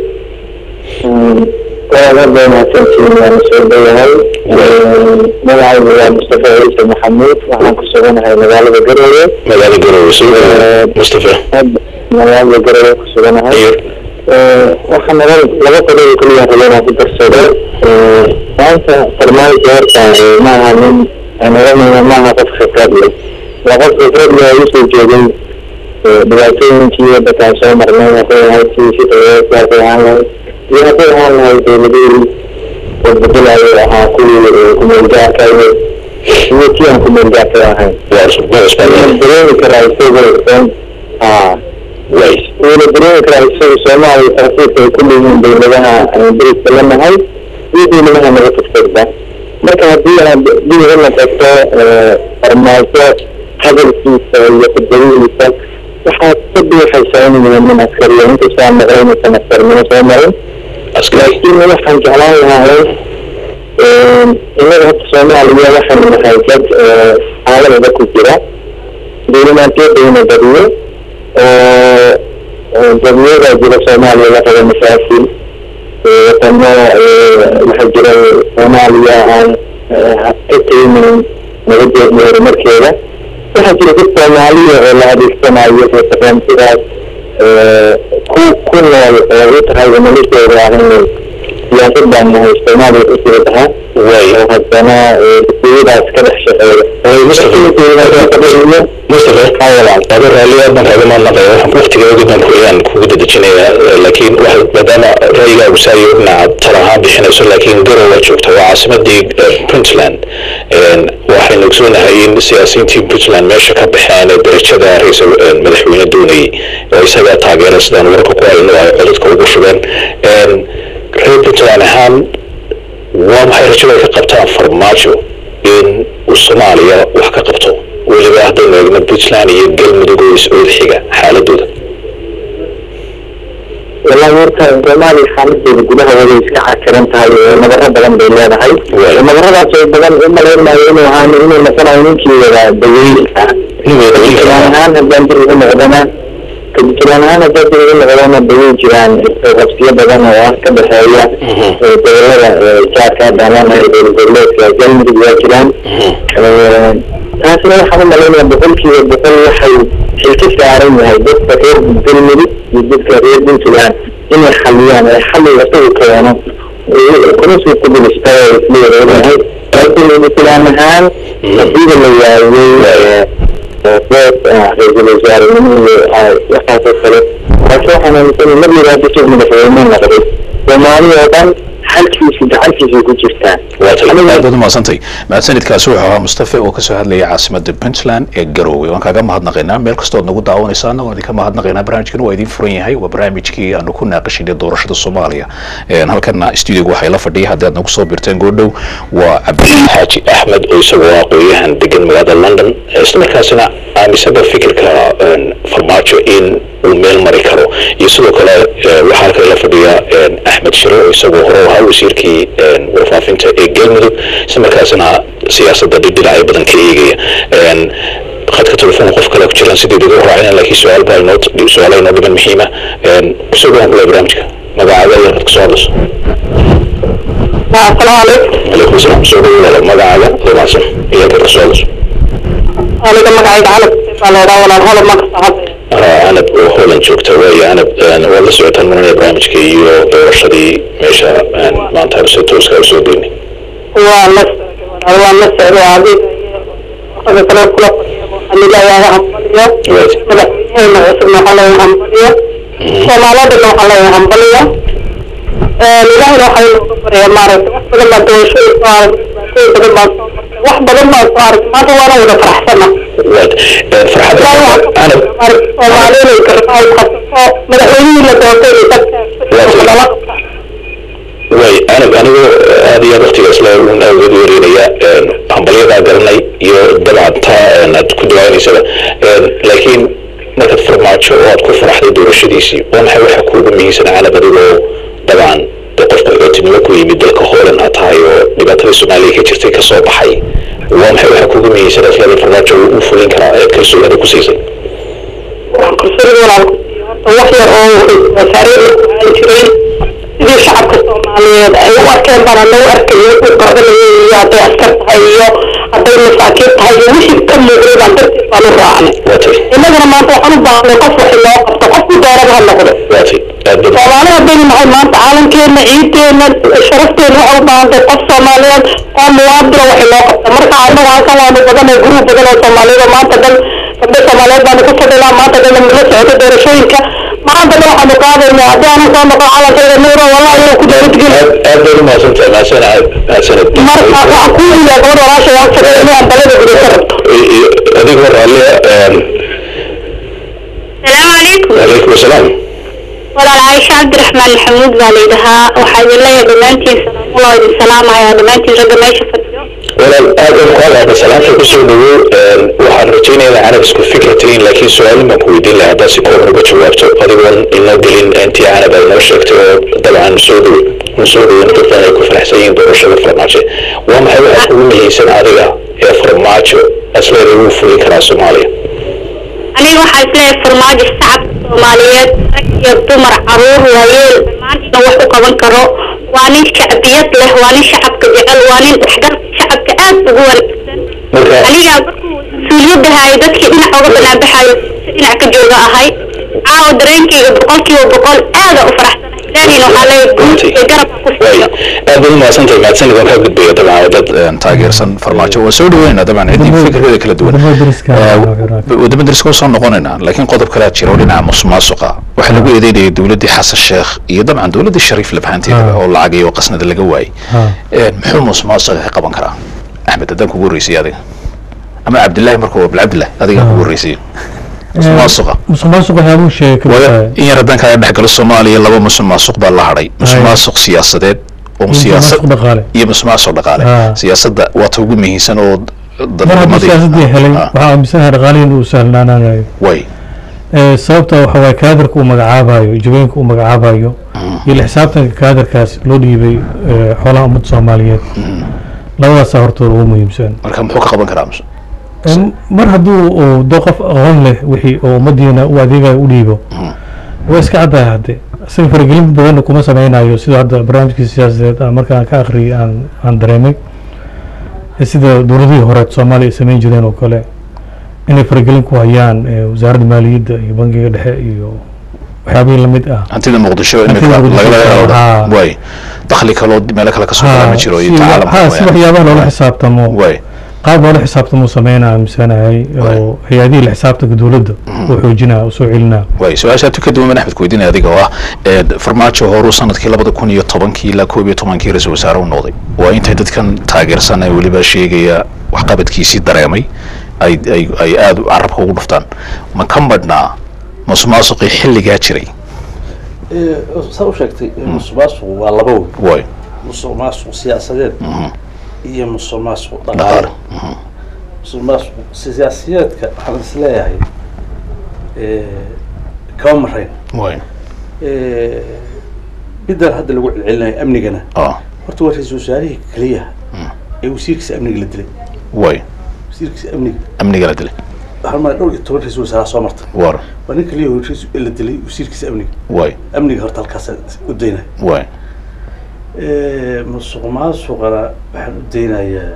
waa mahadsantiin waan soo dhawahay magacaygu waa mustafa ciise maxamuud waxaan ku suganahay magaalada garowe magaalada garowe soo dhow mustafa magaalada garowe ku suganahay iyo waxaa naga laba qodob keliya rabo inaan ku darsado maanta farmaajo horta maaha nin aan oranayna maaha qof khibrad leh waa qof khibrad leh oo usoo jeeday dhibaatooyinkii wadankaan soo marnay hadday ahayd sidii shaqeeyaasha hadday ahaan lahayd iyo hadday ahaan lahayd dowladihii oo bedelayo ahaa kuwii kumeelgaarka iyo iyo kii aan kumeelgaarka ahayn waa cusub waa cusbaa waxaan dareemi karaa isagoo dhan aa way wuuna dareemi karaa isaga soomaaliya taasiirka ay ku leeyihiin dowladaha aan deriska la nahay iyo dowladaha naga tagtagba marka haddii aad dib u noqoto farmaajo hadalkiisa iyo khudbadihiisa waxaad ka buuxaysaa inuu yahay nin askariya inkastoo aan maqlay inuusan askarnimo soo marin askari laakiin waxaan jeclaan lahaa innaga hadda soomaaliya waxaynu nahay dad xaaladada ku jira dowlamaanteedayna badiyo oo dadiyada jira soomaaliya la rabo mashaakil wadamo waxaa jira soomaaliya aan ka teginin nabadeedna horumarkeeda waxaa jira dad soomaaliya oo la adeegsanayo barnaamijyadaas ku ku nool oo u tahay noloshooda ah inay siyaasad baan nahay soomaaliya ku sii tahaa way oo haddana dadiyadaas ka dhex shaqeeya mustafa aba raalli aad baan kaaga mahadnaqaya waxaan waqtiga ogi baan kuyaan kugu dadejinayaa laakiin waxa maadaama ra'yigaagu saayo dhinaca tala ahaan bixinayso laakiin garow waa joogta waa caasimadii eh, puntland Een, waxaynu ogsoonahay in siyaasiyiintii puntland meesha ka baxeen ee darajada ra-iisul eh, madaxweyne doonayay oo isagaa taageera sidaan wararka ku hayno ay codadka ugu shubeen Een, reer puntland ahaan waa maxay rajada ay ka qabtaan farmaajo in uu soomaaliya wax ka qabto weliba haddaynu eegno puntland iyo galmudug oo is-ood xiga xaaladooda wallahi horta soomaaliya xaaladeeda gudaha way iska cakiran tahay oo nabaro badan bay leedahay Waay. nabaradaas oo badan u malayn maayo inuu ahaan inuu noqonayo ninkii wada daweylka kajilaan ahaan haddaan dib ugu noqdana kajilaan ahaan haddaan dib ugu noqdana dawey jiraan qabsiyo badan oo ah ka dhexeeya ee gobolada jaarka daalanayo dowlad goboleedka galmudug waa jiraan taasna waxaan u malaynaya boqolkiiba boqol waxay xil ka saaran yahay dadka reer galmudug iyo dadka reer puntland inay xaliyaan ee xalliga isagu keeno kuna soo kubilista oo isla wareegahay laakiin puntland ahaan hadiiba la waayey ra-iisul wasaare waxaasoo kale laakiin waxaan aaminsanay mar yaraada jir madaxweyne noqday soomaali oo dhan xalkiisa gacantiisa ku jirtaa aad baad umahadsantay mahadsanidkaasi wuxuu ahaa mustafe oo kasoo hadlayay caasimada puntland ee garoowe waan kaaga mahadnaqaynaa meel kastood nagu daawanaysaana waan idinka mahadnaqaynaa barnaamijkan waa idin furan yahay waa barnaamijkii aanu ku naaqashinay doorashada soomaaliya halkana stuudiga waxay la fadhiya haddii aad nagu soo birteen goodhow waa cabdilaahi xaaji axmed oo isagoo aqooyahan degan magaalada london islamarkaasina aaminsada fikirka farmaajo in uu meel mari karo iyo sidoo kale waxaa halkan la fadhiya axmed shire oo isagoo hore ahaa wasiirkii warfaafinta ee galmudug islamarkaasina siyaasadda dhidhinacyo badan ka eegaya khadka telefoonka qof kale ku jiraan sideed ugu raacina laakiin su-aal baa inoo su-aala inoo dhiman muhiima kusoo dhawaan kula barnaamijka magacaaga iyo khadka soo hadlayso asalaamu calaykum calaykum asalaam soo dhawo magacaaga dhamaasan iyo khadka soo hadlayso aniga magacayga calab baa leedhaa walaal holo ma kasoo hadlaya anab oo holland joogta waayo anab waad la socotaan maranaya barnaamijka iyo doorashadii meesha maanta si tooska usoo deynay waa la socday walaal waa la socday adiga iyo raga kale kula fadhiya waxaan ilaahay hambaliyo madaxweynaheena cusubna waxaa leeyahay hambaliyo soomaalidana waxaa leeyahay hambaliyo ilaahayna waxaa inooga baraya maaragtay wax badan baa doorashooyin soo arag dhibaatooyin badan baan soo martay wax badan baan soo arag maanta waana wada faraxsana farxadda anab soomaaliyana garbaha qabsato madaxweynihii la doortay iyo dadka lala qabta way anab anigoo aad iyo aad waqtigaas le un awgeed wareynaya hambalyadaa garanay iyo dabcan taa aad ku dawaaneysaba laakiin markaad farmaajo oo aad ku faraxday doorashadiisii waa maxay waxa kuugu muhiimsan canab adigoo dabcan de qofka xootinimo ku yimid dalka hoolan aad tahay oo dhibaatadii soomaaliya ka jirtay kasoo baxay waa maxay waxa kuugu muhiimsan aslada farmaajo uu fulin karaa eed kalsoonida ku siisay waxaan kalsoonida walaal ku siiyo horta wax yar oo wasaarada ku aan jiray sidii shacabka soomaaliyeed ay u arkeen baan anagu arkayo u qaadanayay iyo hadday askar tahay iyo hadday masaakiin tahay iyo wixii ka muuqday baan darteed baan u raacnay waatay innagana maanta waxaan u baahnay qof waxi loo qabto qofku dooraba ha noqdo waatay aad badan soomaali haddaynu nahay maanta caalamkeena ciideena sharafteena waxay u baahan tahay qof soomaaliyeed oo muwaadina waxay loo qabta marka annaga halkan waanu badanay guruub badan oo soomaaliyeed oo maanta dhan gabdho soomaaliyeed baanu ku fadhinaa maanta dhan la socota doorashooyinka maanta dhan waxaanu qaadaynaa haddii aanan soo noqon calankayga nuuro wallahi inuu ku dowladgeli aad aad baad umahadsantahay mahadsanid mahadsanid marka waxaan ku yiyaa gabadha walaasha waan fadhiya inaan balada gudasa rabto adigoo raallia السلام عليكم calaykum asalaam walaal caaisha cabdiraxmaan maxamuud baa layidhahaa waxaa idin leeyahay dhammaantiin salaamulla idin salaamaya dhammaantiin ragga meesha fadhiyo walaal aad baan ku hadlaada salaanta kusoo dhawow waxaan rajaynayaa canab isku fikra tihiin laakiin su-aalin baan ku weydiin lahaa haddaad si kooban uga jawaabto adigoon inoo gelin intii canab aad noo sheegtay oo dabcan soo dhow n soo dhoweyna dad badan ay ku faraxsan yihiin doorashada farmaajo waa maxay waxa kugu muhiimsan adiga ee farmaajo asleeda wuu fulin karaa soomaaliya aniga waxaa isleeyahay farmaajo shacabka soomaaliyeed rag iyo dumar caruur waayeel dhammaantiina wax u qaban karo waa nin shacbiyad leh waa nin shacabka jecel waa nin dhexgalka shacabka aad ugu wanaagsan marka aniga markuu mas-uuliyadda hayo dadkii dhinac uga banaanbaxayo dhinac ka jooga ahay caawa dareenkayga boqolkiiba boqol aada u faraxsanahay ilaahayna waxaa leeyahay guud iyo garabka ku waay siiyo aad baad umahadsantahay mahadsanid waan kaa gudbaya dabcan waa dad taageersan farmaajo waan soo dhaweynaa dabcan ciddii fikirkeeda kala duwan wadamada deriska wadamo deriska usoo noqonaynaa laakiin qodob kalea jira oo dhinaca musuqmaasuqa waxaa lagu eedeynayay dowladdii xasan sheekh iyo dabcan dowladdii shariif lafahanteeda Ah. oo lacag iyo qasnada laga waayey Ha. muxuu musuqmaasuqa ka qaban karaa axmed haddaan kugu horreysay adiga ama cabdillahi marka waa bilcabdillahi adigaan kugu horreysay musuqmaasuqa musuqmaasuq waxyaabuu sheegay ka Wada- baxaya in yar haddaan kaga dhex galo soomaaliya laba musuqmaasuq baa la hadhay musuqmaasuq siyaasadeed oo siyaasad musuqmaasuq dhaqaale iyo musuqmaasuq dhaqaale Ah. siyaasadda waa ta ugu muhiimsan oo mar hadduu siyaasadii helay Ah, waxaa aaminsanahay dhaqaalihi inuu sahlanaanayo way Ee, sababta waxa waaye kaadarka uu magacaabayo jawooyinka uu magacaabayo iyo la xisaabtanka kaadarkaas loo dhiibay ee, xoolaha ummadda soomaaliyeed labadaasaa hortooda ugu muhiimsan marka muxuu ka qaban karaa mus- Em, mar hadduu uu doo qof aqoon leh wixii oo ummadiina u adeegayo u dhiibo waa iska caddahay hadde isaga faragelin badanna kuma sameynayo sida hadda barnaamijkii siyaasadeed aan markaan ka akhriyay aan aan dareemay ee sida dowladihii hore soomaaliya ay sameyn jireen oo kale inay faragelin ku hayaan ee, wasaaradda maaliyadda iyo bangiga dhexe iyo waxyaabihii lamid ah hantida muqdisho Hantida imika Muqdisho, lagala ah. way dakhli kaloo meelo kale kasoo gala ma jiro iyo si wa- tacaalamka ha, si mooyaane. waxyaabaha loola xisaabtamo way qaab loola xisaabtamuu sameynaa aaminsanahay oo hay-adihii la xisaabtanka dowladda uu xoojinaa uu soo celinaa way su-aasha tu ka duwan axmed kuweydiinaya adiga oo ah ee farmaajo horuu sanadkii labada kun iyo tobankii ilaa koob iyo tobankii ra-iisul wasaare u noqday waa intay dadkan taageersan ee weliba sheegaya waxqabadkiisii dareemay ay ay ay aada carabka ugu dhuftaan ma ka madhnaa musuqmaasuqii xilligaa jiray saa u sheegtay musuqmaasuqu waa laba wey way musuqmaasuq siyaasadeed iyo musuqmaasuq dhaqaale dhaqaale musuqmaasuq siyaasiyeedka waxaan is leeyahay kama marayn way midaan hadda lagu celcelinayo amnigana ah horta waa ra-iisul wasaarihii keliya ee wasiirkiisa amniga la dilay way wasiirkiisa amniga amniga la dilay waxaan maaa dhowr iyo toban ra-isul wasaaraha soo martay war waa nin keliya oo rais- la dilay wasiirkiisa amniga way amniga horta halkaasa u daynaya way musuq maasuqana waxaan u daynayaa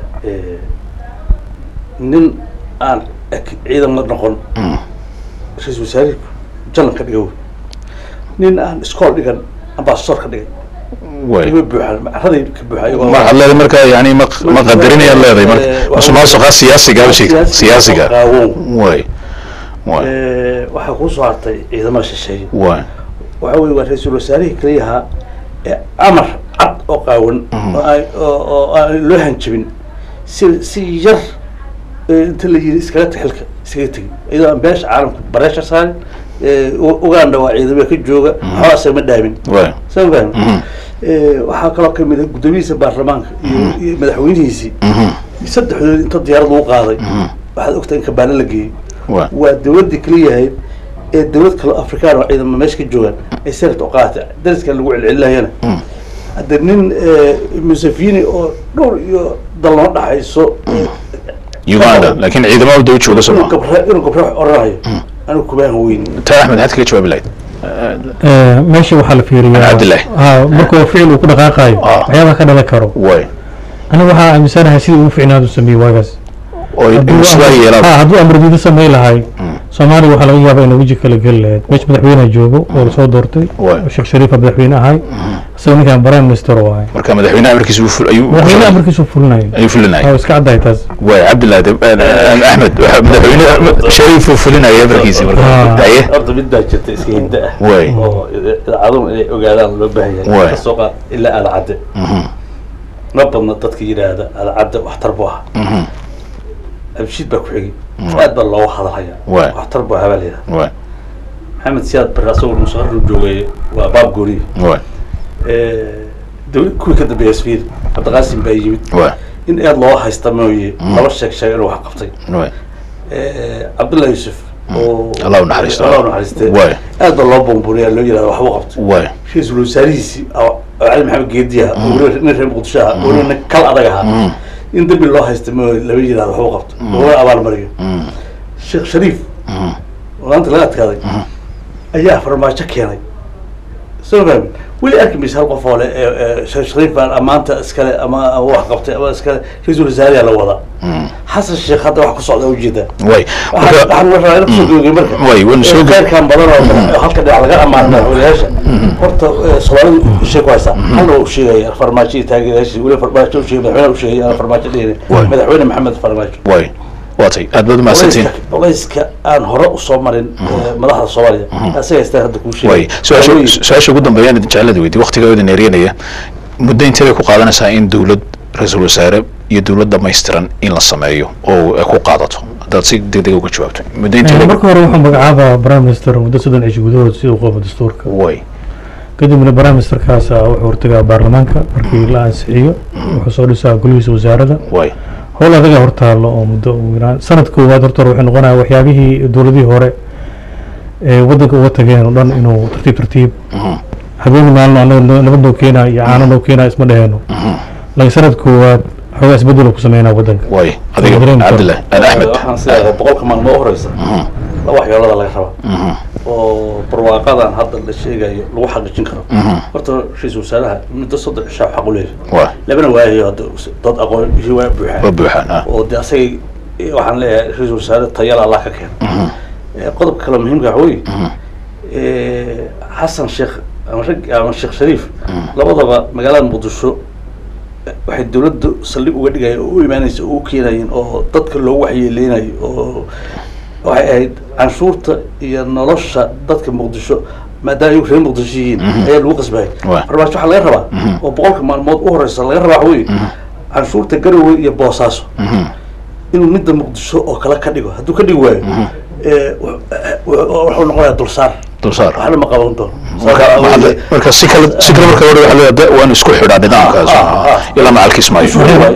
nin aan ak- ciidan la noqon ra-iisul wasaarihii jalan ka dhiga wey nin aan iskool dhigan ambasador ka dhigay way ima buuxaan macraday ka buuxa iyagoo ma waxaad leedahay marka yani ma ma qadarinayaad leedahay marka musuqmaasuqa siyaasiga sheeg siyaasiga qaawow way way waxaa kuu soo hartay ciidamada shisheeye way waxa weye waa ra-iisul wasaarihii keliyahaa ee amar cad oo qaawan oo aan- oo oo aan loo hanjabin si si yar ee inta la yiri iskaga tag xilka iskaga tegin iyadoo aan beesha caalamka bareesha saarin ee, U- uganda waa ciidamada ka jooga waxba asagama dhaamin way sama fahmi waxaa kaloo kamid ah guddoomiyihiisa baarlamaanka iyo iyo madaxweynihiisii saddexdood inta diyaarad lagu qaaday waxaad ogtahay in kabaale la geeyey way waa dawladda keliyahayd ee dawlad kale afrikaan oo ciidamo meesha ka joogaan ay senat u qaadatay dariskan lagu celcelinayana hadda nin musafini oo dhowr iyo dal noo dhaxayso uganda laakiin ciidamada daba jooga inuu soma gabra inuu gabra oranayo anigu kumaan weyn taa axmed maxaad kaga jawaabi lahayd Eh, meesha waxaa la fiiriyaa Cabdillahi. ha markuu ficil uu ku dhaqaaqayo Ah. waxyaabaha ka dhalan karo way aniga waxaa aaminsanahay sidii ugu ficnaadu sameeyey waagaas oo Hadduu sidaa amar- yeelaan ha, hadduu amar diido samayn lahay soomaaliya waxaa laga yaabaa inay weji kala geli lahayd meesha madaxweyneha joogo oo lasoo doortay Waay. oo sheekh shariifa madaxweyne ahay isagoo ninkan prime minister oo ahay marka madaxweynaha amarkiisa uu ful- ayuu madaxweyne amarkiisu fulinayo ayuu fulinaya oo iska caddahay taas way cabdillahi de- eh, axmed waxa madaxweyne shariif uu fulinaya amarkiisa marka Ah. haye horta mid baa jirta iska hinda ah Way. oo idaacadun inay ogaadaan loo baahan Way. yahay kasoo qaad ilaa aadacadde ma badna dadka yidhaahda aadacadde waxtar buu ahaa Mhm. abshiid baa ku xigay aad baa looga hadalhayaa Way. waxtar buu ahaa baa la yidhahda way maxamed siyaad barre asagoo musaqarru joogay waa baab gooniye way dawlad kuwii ka dambeeya sfiir cabdiqaasim baa yimid way in aad loo haysta mooye laba sheeg sheeg inuu wax qabtay way cabdullahi yuusuf oo Allah u naxariisto. Allah u naxariiste Way. aad baa loo buunbuuniyaa loo yidhahda waxbuu qabtay way ra-iisul wasaarihiisii oo cali maxamed geedi ah oo weliba nin reer muqdisho ah oo nin kal adag ahaa in dambi loo haysta mooye lama yidhahdo waxbuu qabtay laguna abaalmariyo sheekh shariif oo maanta laga adkaaday ayaa farmaajo keenay soo fahmi weli arki maysa hal qof oo le sheekh shariif baan amaanta iskale ama ama wax qabtay ama iskale ra-iisul wasaariyaa la wadaa xasan sheekh hadda wax ku socda ujeedaa way waxaan waxaan la rabaa inaan kusoo gabagay marka Way, waan soo gab- khayrkan badan oo halka dhinac laga ammaano madaxweynayaasha horta eh, soomaalidu ishay ku haysaa halna waa u sheegaya farmaajo iyo taageerayaashiisa weli farmaajo u sheegay madaxweynaha u sheegay aan farmaajo dhihine Way. madaxweyne maxamed farmaajo way waatay aad baad umahadsantiin Culayska- culayska aan hore usoo marin eh, madaxda soomaaliya asaga haystaan hadda kuu way sheegay su-aasha Hawooyin. su-aasha ugu dambeeyaan idin jeclada weydi waqtigaa idin eeryanaya muddo intee bay ku qaadanaysaa in dowlad ra-iisul wasaare iyo dowlad dhamaystiran in la sameeyo oo ay ku qaadato haddaad si degdeg uga jawaabto muddo intee Eh, bay marka hore wuxuu magacaabaa prime minister muddo soddon cisho gudahood si uu qabo dastuurka way kadibna prime ministerkaas ah wuxuu hortagaa baarlamaanka markii la ansixiyo wuxuu soo dhisaa golihiisa wasaaradda way howl adaga hortaalo oo muddo ugu yaraan sanad koowaad horta hore wuxuu noqonaya waxyaabihii dowladihii hore ee waddanka uga tageen oo dhan inuu tartiib tartiib habeenii maalin anaga nabad noo keenaa iyo caano noo keenaa isma dheheno laakiin sanad koowaad xoogaa isbedel ku sameynaa waddanka way adiga Dareemi karo. cabdillahi aan axmed waxaan sidaa boqolka maalmo u horeysa laba waxyoolada laga rabaa oo barwaaqadan hadda la sheegayo lagu xaqiijin karo horta ra-iisul wasaaraha muddo soddon cishaa xaq u leeyahay waa labana waayayo hadda dad aqoon iyo waa waa buuxaan buuxaan ah oo de asagay waxaan leeyahay ra-iisul wasaare tayala allah ka keena Eh, qodobka kale muhiimka waxa weeye xasan sheekh ama rag ama sheekh shariif labadaba magaalada muqdisho waxay dawladdu saldhig uga dhigaya oo u imaanaysa oo u keenayeen oo dadka loogu waxyeeleynayo oo waxay ahayd canshuurta iyo nolosha dadka muqdisho maadaama ayagu reer muqdisho yihiin ayaa lagu qasbaya Waa. farmaajo waxaa laga rabaa oo boqolka maalmood u horeysa laga rabaa waxa weeye canshuurta garowe iyo boosaaso inuu midda muqdisho oo kale ka dhigo hadduu ka dhigi waayo ee, w- w- wuxuu noqonayaa dulsaar dulsaar waxna ma qaban doono marka maxaa- marka si kale si kale marka hore waxaa leedahay waan isku xidhaa nidaamkaas Ah, ah, ah. ilaa macalkiis maayo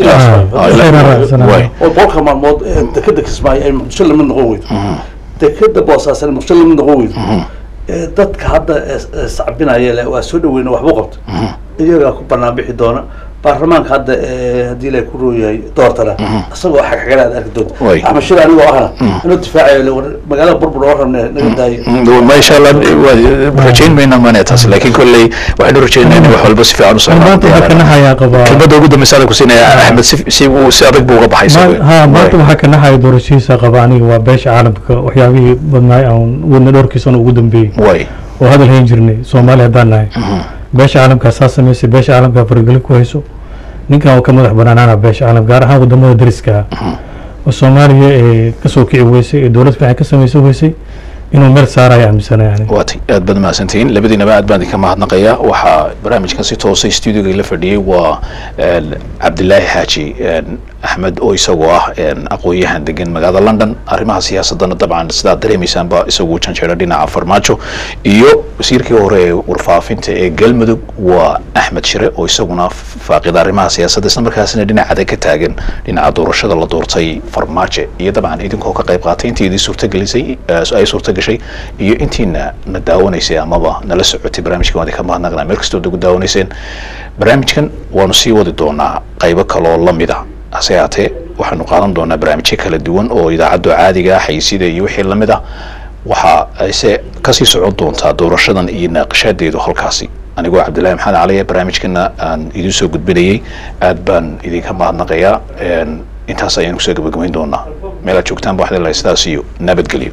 Ah, Ah, ilaa- waxayna raacsanaa. waay. oo boqolka maalmood ee dekeda kismaayo ay muqdisho lamid noqon weydo dekeda boosaasan muqdisho lamid noqon weydo ee dadka hadda ee- ee sacbinaya le waa soo dhaweyna waxbuu qabta iyagaa ku banaan bixi doona baarlamaanka hadda ee haddii ilaahay ku rooyahay doortana isagoo xagxagala aad arki doonta Way. axmed shir anigoo ahna inuu difaacayo le war magaalada burbur oo rabne naga daayo Mm, ma insha allah waa- rajayn mayna maane taas laakiin kolley waxaynu rajaynaa in wax walba si fiican u maanta waxaa ka naxayaa qabaa kelmadda ugu dambeysa adan ku siinaya axmed si si uu si adag buu uga baxay isagu. Ma- ha maanta Waay. waxaa ka naxaya doorashihiisa qaba aniga waa beesha caalamka waxyaabihii badnaay aan wadna dhowrkiisana ugu dambeeyey waay oo hadal hayn jirnay soomaali haddaan nahay beesha caalamkaa saa samaysay beesha caalamkaa faragelin ku hayso ninkan oo ka madax banaanaana beesha caalam gaar ahaan wadamada dariska ah oo soomaaliya ee kasoo kici weysay ee dowlad fiican ka samaysan weysay inuu meel saaraya aaminsanay yani waatay aad baad mahadsantihiin labadiinaba aad baan idinka mahadnaqaya waxaa barnaamijkan si toosa stuudiyoga la fadhiyey waa een, cabdilaahi xaaji een, axmed oo isagoo ah een, aqoon-yahan degan magaalada london arrimaha siyaasadana dabcan sidaad dareemaysaanba isagu janjeera dhinaca farmaajo iyo wasiirkii hore ee warfaafinta ee galmudug waa axmed shire oo isaguna faaqida arrimaha siyaasadda isla markaasina dhinacada ka taagan dhinaca doorashada la doortay farmaajo iyo dabcan idinkoo ka qayb qaatay intii idin suurtagelisay eh, ay suurtagashay iyo intiina na daawanaysay amaba nala socotay barnaamijkan waan idinka mahadnaqnaa meel kastoo nagu daawanayseen barnaamijkan waanu sii wadi doonaa qaybo kaloo lamid a hase haatee waxaanu qaadan doonaa barnaamijyo kala duwan oo idaacadda caadiga ah xayisida iyo wixii lamid ah waxa ayse kasii socon doontaa doorashadan iyo naaqashadeedu halkaasi anigoo cabdillahi maxamed cali barnaamijkana aan idin soo gudbinayay aad baan idinka mahadnaqayaa een, intaas ayaan kusoo gabagabayn doonaa meelaad joogtaan ba waxdila sidaas iyo nabadgelyo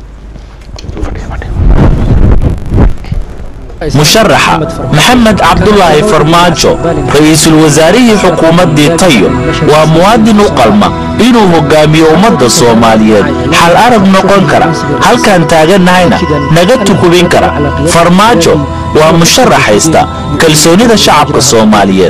musharaxa maxamed cabdulaahi farmaajo ra-iisul wasaarihii xukuumaddii tayo waa muwaadin u qalma inuu hogaamiyo ummadda soomaaliyeed xal arag noqon kara halkaan taagannahayna naga tukubin kara farmaajo waa musharax haysta kalsoonida shacabka soomaaliyeed